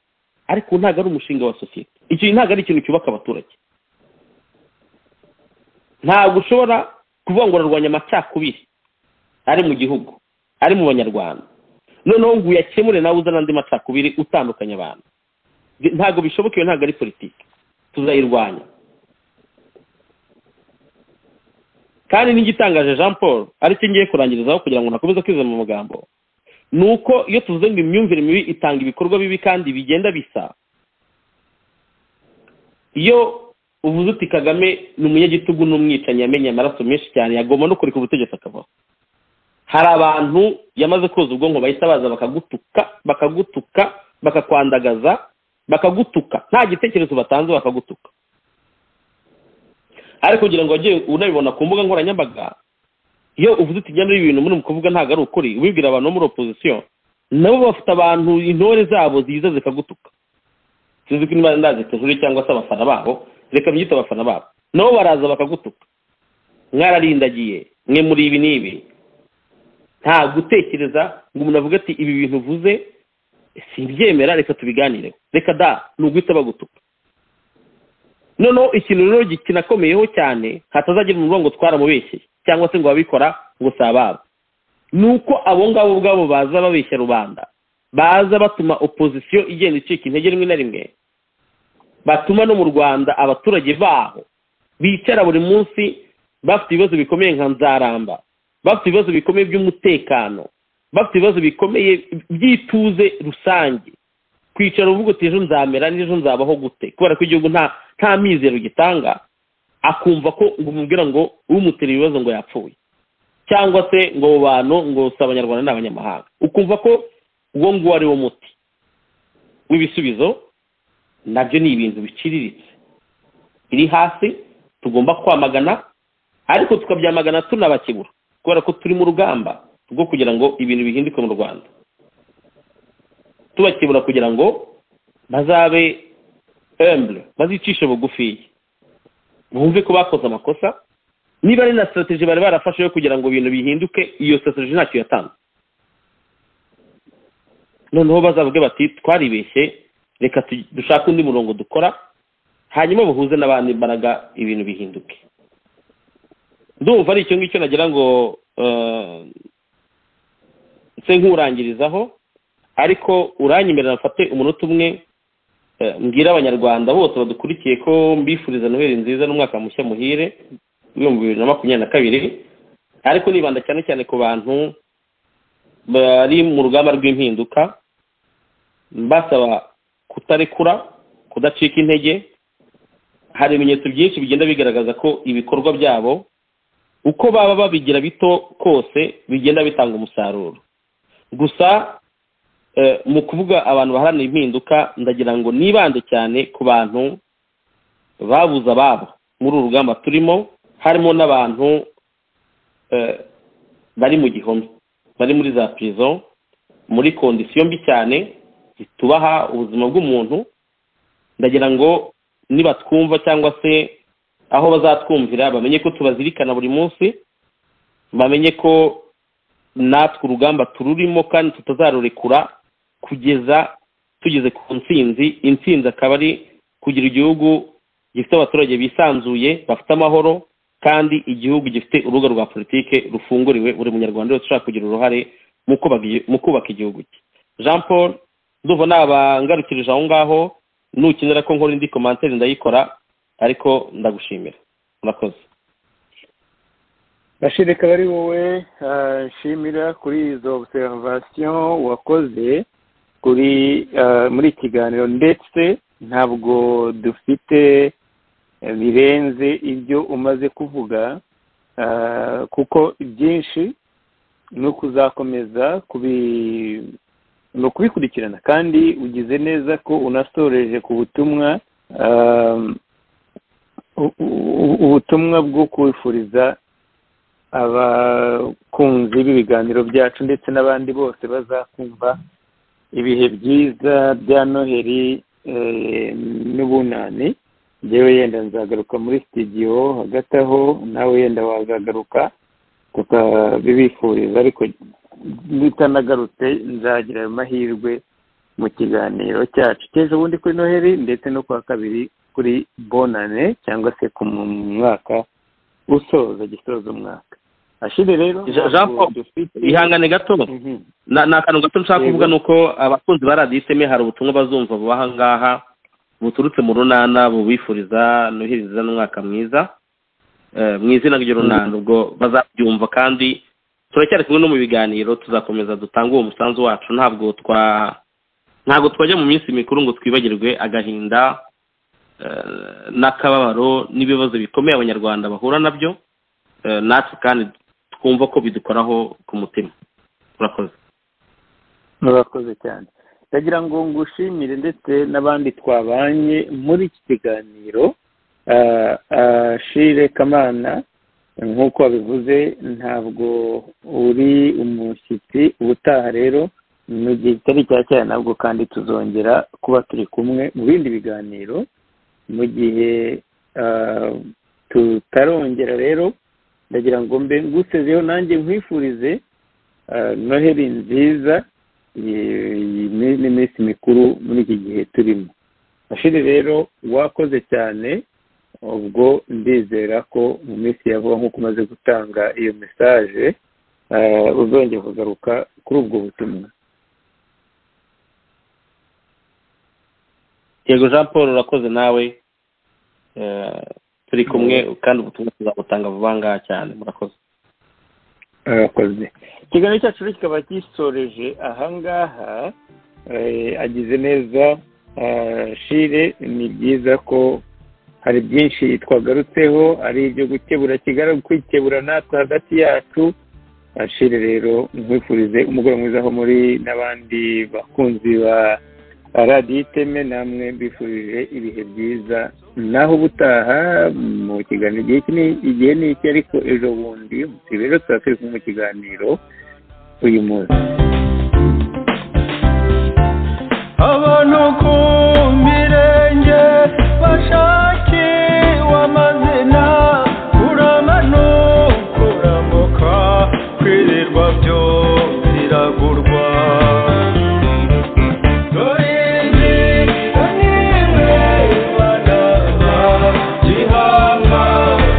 ariko ntabwo ari umushinga wa sosiyete icyo ntabwo ari ikintu cyubaka abaturage ntabwo ushobora kuvuga ngo urarwanya amacakubiri ari mu gihugu ari mu banyarwanda noneho ngo uyakemure nawe uzane andi macakubiri utandukanye abantu ntabwo bishoboka iyo ntabwo ari politiki tuzayirwanya kandi n'igitangaje jean paul aricyo ngiye kurangirizaho kugira ngo ntakomeze kwiza mu magambo ni uko iyo tuvuze ngo imyumvire mibi itanga ibikorwa bibi kandi bigenda bisa iyo uvuze uti kagame ni umunyagitugu n'umwicanyi yamenye amaraso menshi cyane yagomba no kureka ubutegetsi akavaho hari abantu yamaze koza ubwonko bahita baza bakagutuka bakagutuka bakakwandagaza bakagutuka nta gitekerezo batanze bakagutuka ariko kugira ngo wajye unabibona ku mbuga nkoranyambaga iyo uvuze uti njya muri ibintu muri kuvuga ntabwo ari ukuri ubibwira abantu bo muri opozisiyo nabo bafite abantu intore zabo ziza zikagutuka sinzi ko niba ndazi tujure cyangwa se abafana babo reka byita abafana babo nabo baraza bakagutuka mwararindagiye mwe muri ibi n'ibi nta gutekereza ngo umuntu avuge ati ibi bintu uvuze simbyemera reka tubiganireho reka da ni uguhita bagutuka noneho ikintu rero kinakomeyeho cyane hatazagira umurongo twaramubeshyeye cyangwa se ngo ababikora ngo si ababo ni uko abo ngabo ubwabo baza babeshya rubanda baza batuma opozisiyo igenda icika intege rimwe na rimwe batuma no mu rwanda abaturage baho bicara buri munsi bafite ibibazo bikomeye nka nzaramba bafite ibibazo bikomeye by'umutekano bafite ibibazo bikomeye by'ituze rusange kwicara uvuga uti ejo nzamera n'ejo nzabaho gute kubera ko igihugu nta nta mizero gitanga akumva ko ngo umubwira ngo umutera ibibazo ngo yapfuye cyangwa se ngo abo bantu ngo si abanyarwanda ni abanyamahanga ukumva ko uwo nguwo ari wo muti w'ibisubizo nabyo ni ibintu biciriritse biri hasi tugomba kwamagana ariko tukabyamagana tunabakebura kubera ko turi mu rugamba rwo kugira ngo ibintu bihinduke mu rwanda tubakebura kugira ngo bazabe embure bazicishe bugufiya bumve ko bakoze amakosa niba ari na strategy bari barafashe yo kugira ngo ibintu bihinduke iyo strategy ntacyo yatanze noneho bazavuge bati twaribeshye reka dushake undi murongo dukora hanyuma buhuze n'abandi mbaraga ibintu bihinduke ndumva ari icyo ngicyo nagira ngo nse nkurangirizaho ariko uranyemerera mfate umunota umwe mbwira abanyarwanda bose badukurikiye ko mbifuriza noheli nziza n'umwaka mushya muhire ibihumbi bibiri na makumyabiri na kabiri ariko nibanda cyane cyane ku bantu bari mu rugamba rw'impinduka mbasaba kutarekura kudacika intege hari ibimenyetso byinshi bigenda bigaragaza ko ibikorwa byabo uko baba babigira bito kose bigenda bitanga umusaruro gusa mu kuvuga abantu baharanira impinduka ndagira ngo nibande cyane ku bantu babuze ababo muri uru rugamba turimo harimo n'abantu bari mu gihome bari muri za pirizo muri kondisiyo mbi cyane zitubaha ubuzima bw'umuntu ndagira ngo nibatwumva cyangwa se aho bazatwumvira bamenye ko tubazirikana buri munsi bamenye ko natwe urugamba tururimo kandi tutazarurekura kugeza tugeze ku nsinzi insinzi akaba ari kugira igihugu gifite abaturage bisanzuye bafite amahoro kandi igihugu gifite urubuga rwa politike rufunguriwe buri munyarwanda wese ushaka kugira uruhare mu kubaka igihugu cye jean paul ndumva nabangarukirije aho ngaho nukenera ko nkora indi komantere ndayikora ariko ndagushimira murakoze bashire akaba ari wowe nshimira kuri izo observation wakoze kuri muri kiganiro ndetse ntabwo dufite birenze ibyo umaze kuvuga kuko byinshi ni ukuzakomeza ni ukubikurikirana kandi ugize neza ko unasoreje ku butumwa ubutumwa bwo kwifuriza abakunzi b'ibiganiro byacu ndetse n'abandi bose bazakumva ibihe byiza bya noheli n'ubunani ngewe yenda nzagaruka muri sitidiyo hagati aho nawe yenda wazagaruka tukabibifuriza ariko bitanagarutse nzagira ayo mahirwe mu kiganiro cyacu cy'ejo bundi kuri noheli ndetse no kuwa kabiri kuri bonane cyangwa se ku mwaka usoza gisoza umwaka ashire rero ihangane gato ni akantu gato nshaka kuvuga ni uko abakunzi ba radiyo iseme hari ubutumwa bazumva bubaha ngaha buturutse mu runana bubifuriza nuhiriza n'umwaka mwiza mu izina ry'urunana ubwo bazabyumva kandi turacyari kumwe no mu biganiro tuzakomeza dutange uwo musanzu wacu ntabwo twa ntabwo twajya mu minsi mikuru ngo twibagirwe agahinda n'akababaro n'ibibazo bikomeye abanyarwanda bahura nabyo natwe kandi twumva ko bidukoraho ku mutima murakoze murakoze cyane ndagira ngo ngushimire ndetse n'abandi twabanye muri iki kiganiro shire kamana nk'uko wabivuze ntabwo uri umushyitsi ubutaha rero mu gihe kitari cya cyane nabwo kandi tuzongera kuba turi kumwe mu bindi biganiro mu gihe tutarongera rero ndagira ngo mbe ngusezeho nanjye nkwifurize noheli nziza n'iminsi mikuru muri iki gihe turimo ashiri rero wakoze cyane ubwo ndizera ko mu minsi ya vuba nk'uko umaze gutanga iyo mesaje uzongera kugaruka kuri ubwo butumwa yego jean paul urakoze nawe turi kumwe kandi ubutumwa tuzabutanga vuba ngaha cyane murakoze murakoze ikiganiro cyacu kikaba gisoreje ahangaha agize neza shire ni byiza ko hari byinshi twagarutseho ari ibyo gukebura kwikebura natwe hagati yacu shire rero nkwifurize umugoroba mwiza aho muri n'abandi bakunzi ba radiyo iteme namwe mbifurije ibihe byiza naho ubutaha mu kiganiro igihe kinini igihe ni iki ariko ejo bundi rero tuba turi mu kiganiro uyu munsi abantu ku mirenge bashakiwe amazina uramanuka urambuka kwirirwa byo biragurwa dore izi nimwe banaba gihanga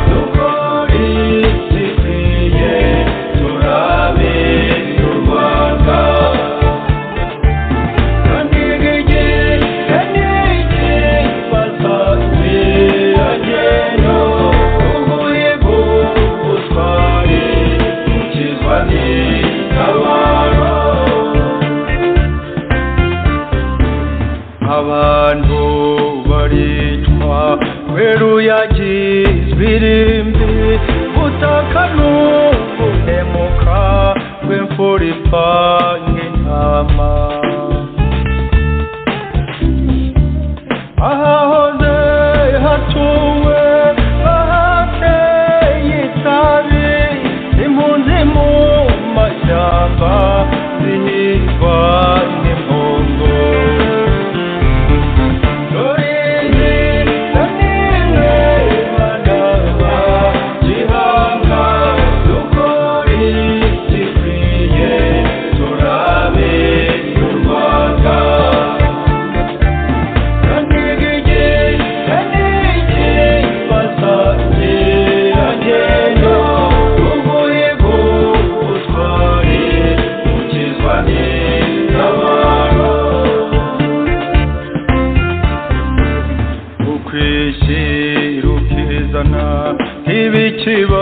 dukori zikwiye turabe u rwanda abantu baricwa kweruyagizwe irimbi butaka n'ubunemuka rw'imfura ipanga intama ahahoze hatuwe ahateye itabi impunzi mu mashyamba zihingwa n'impungo Dorizi na nimwe banaba gihanga dukori zikwiye turabe u Rwanda Kiba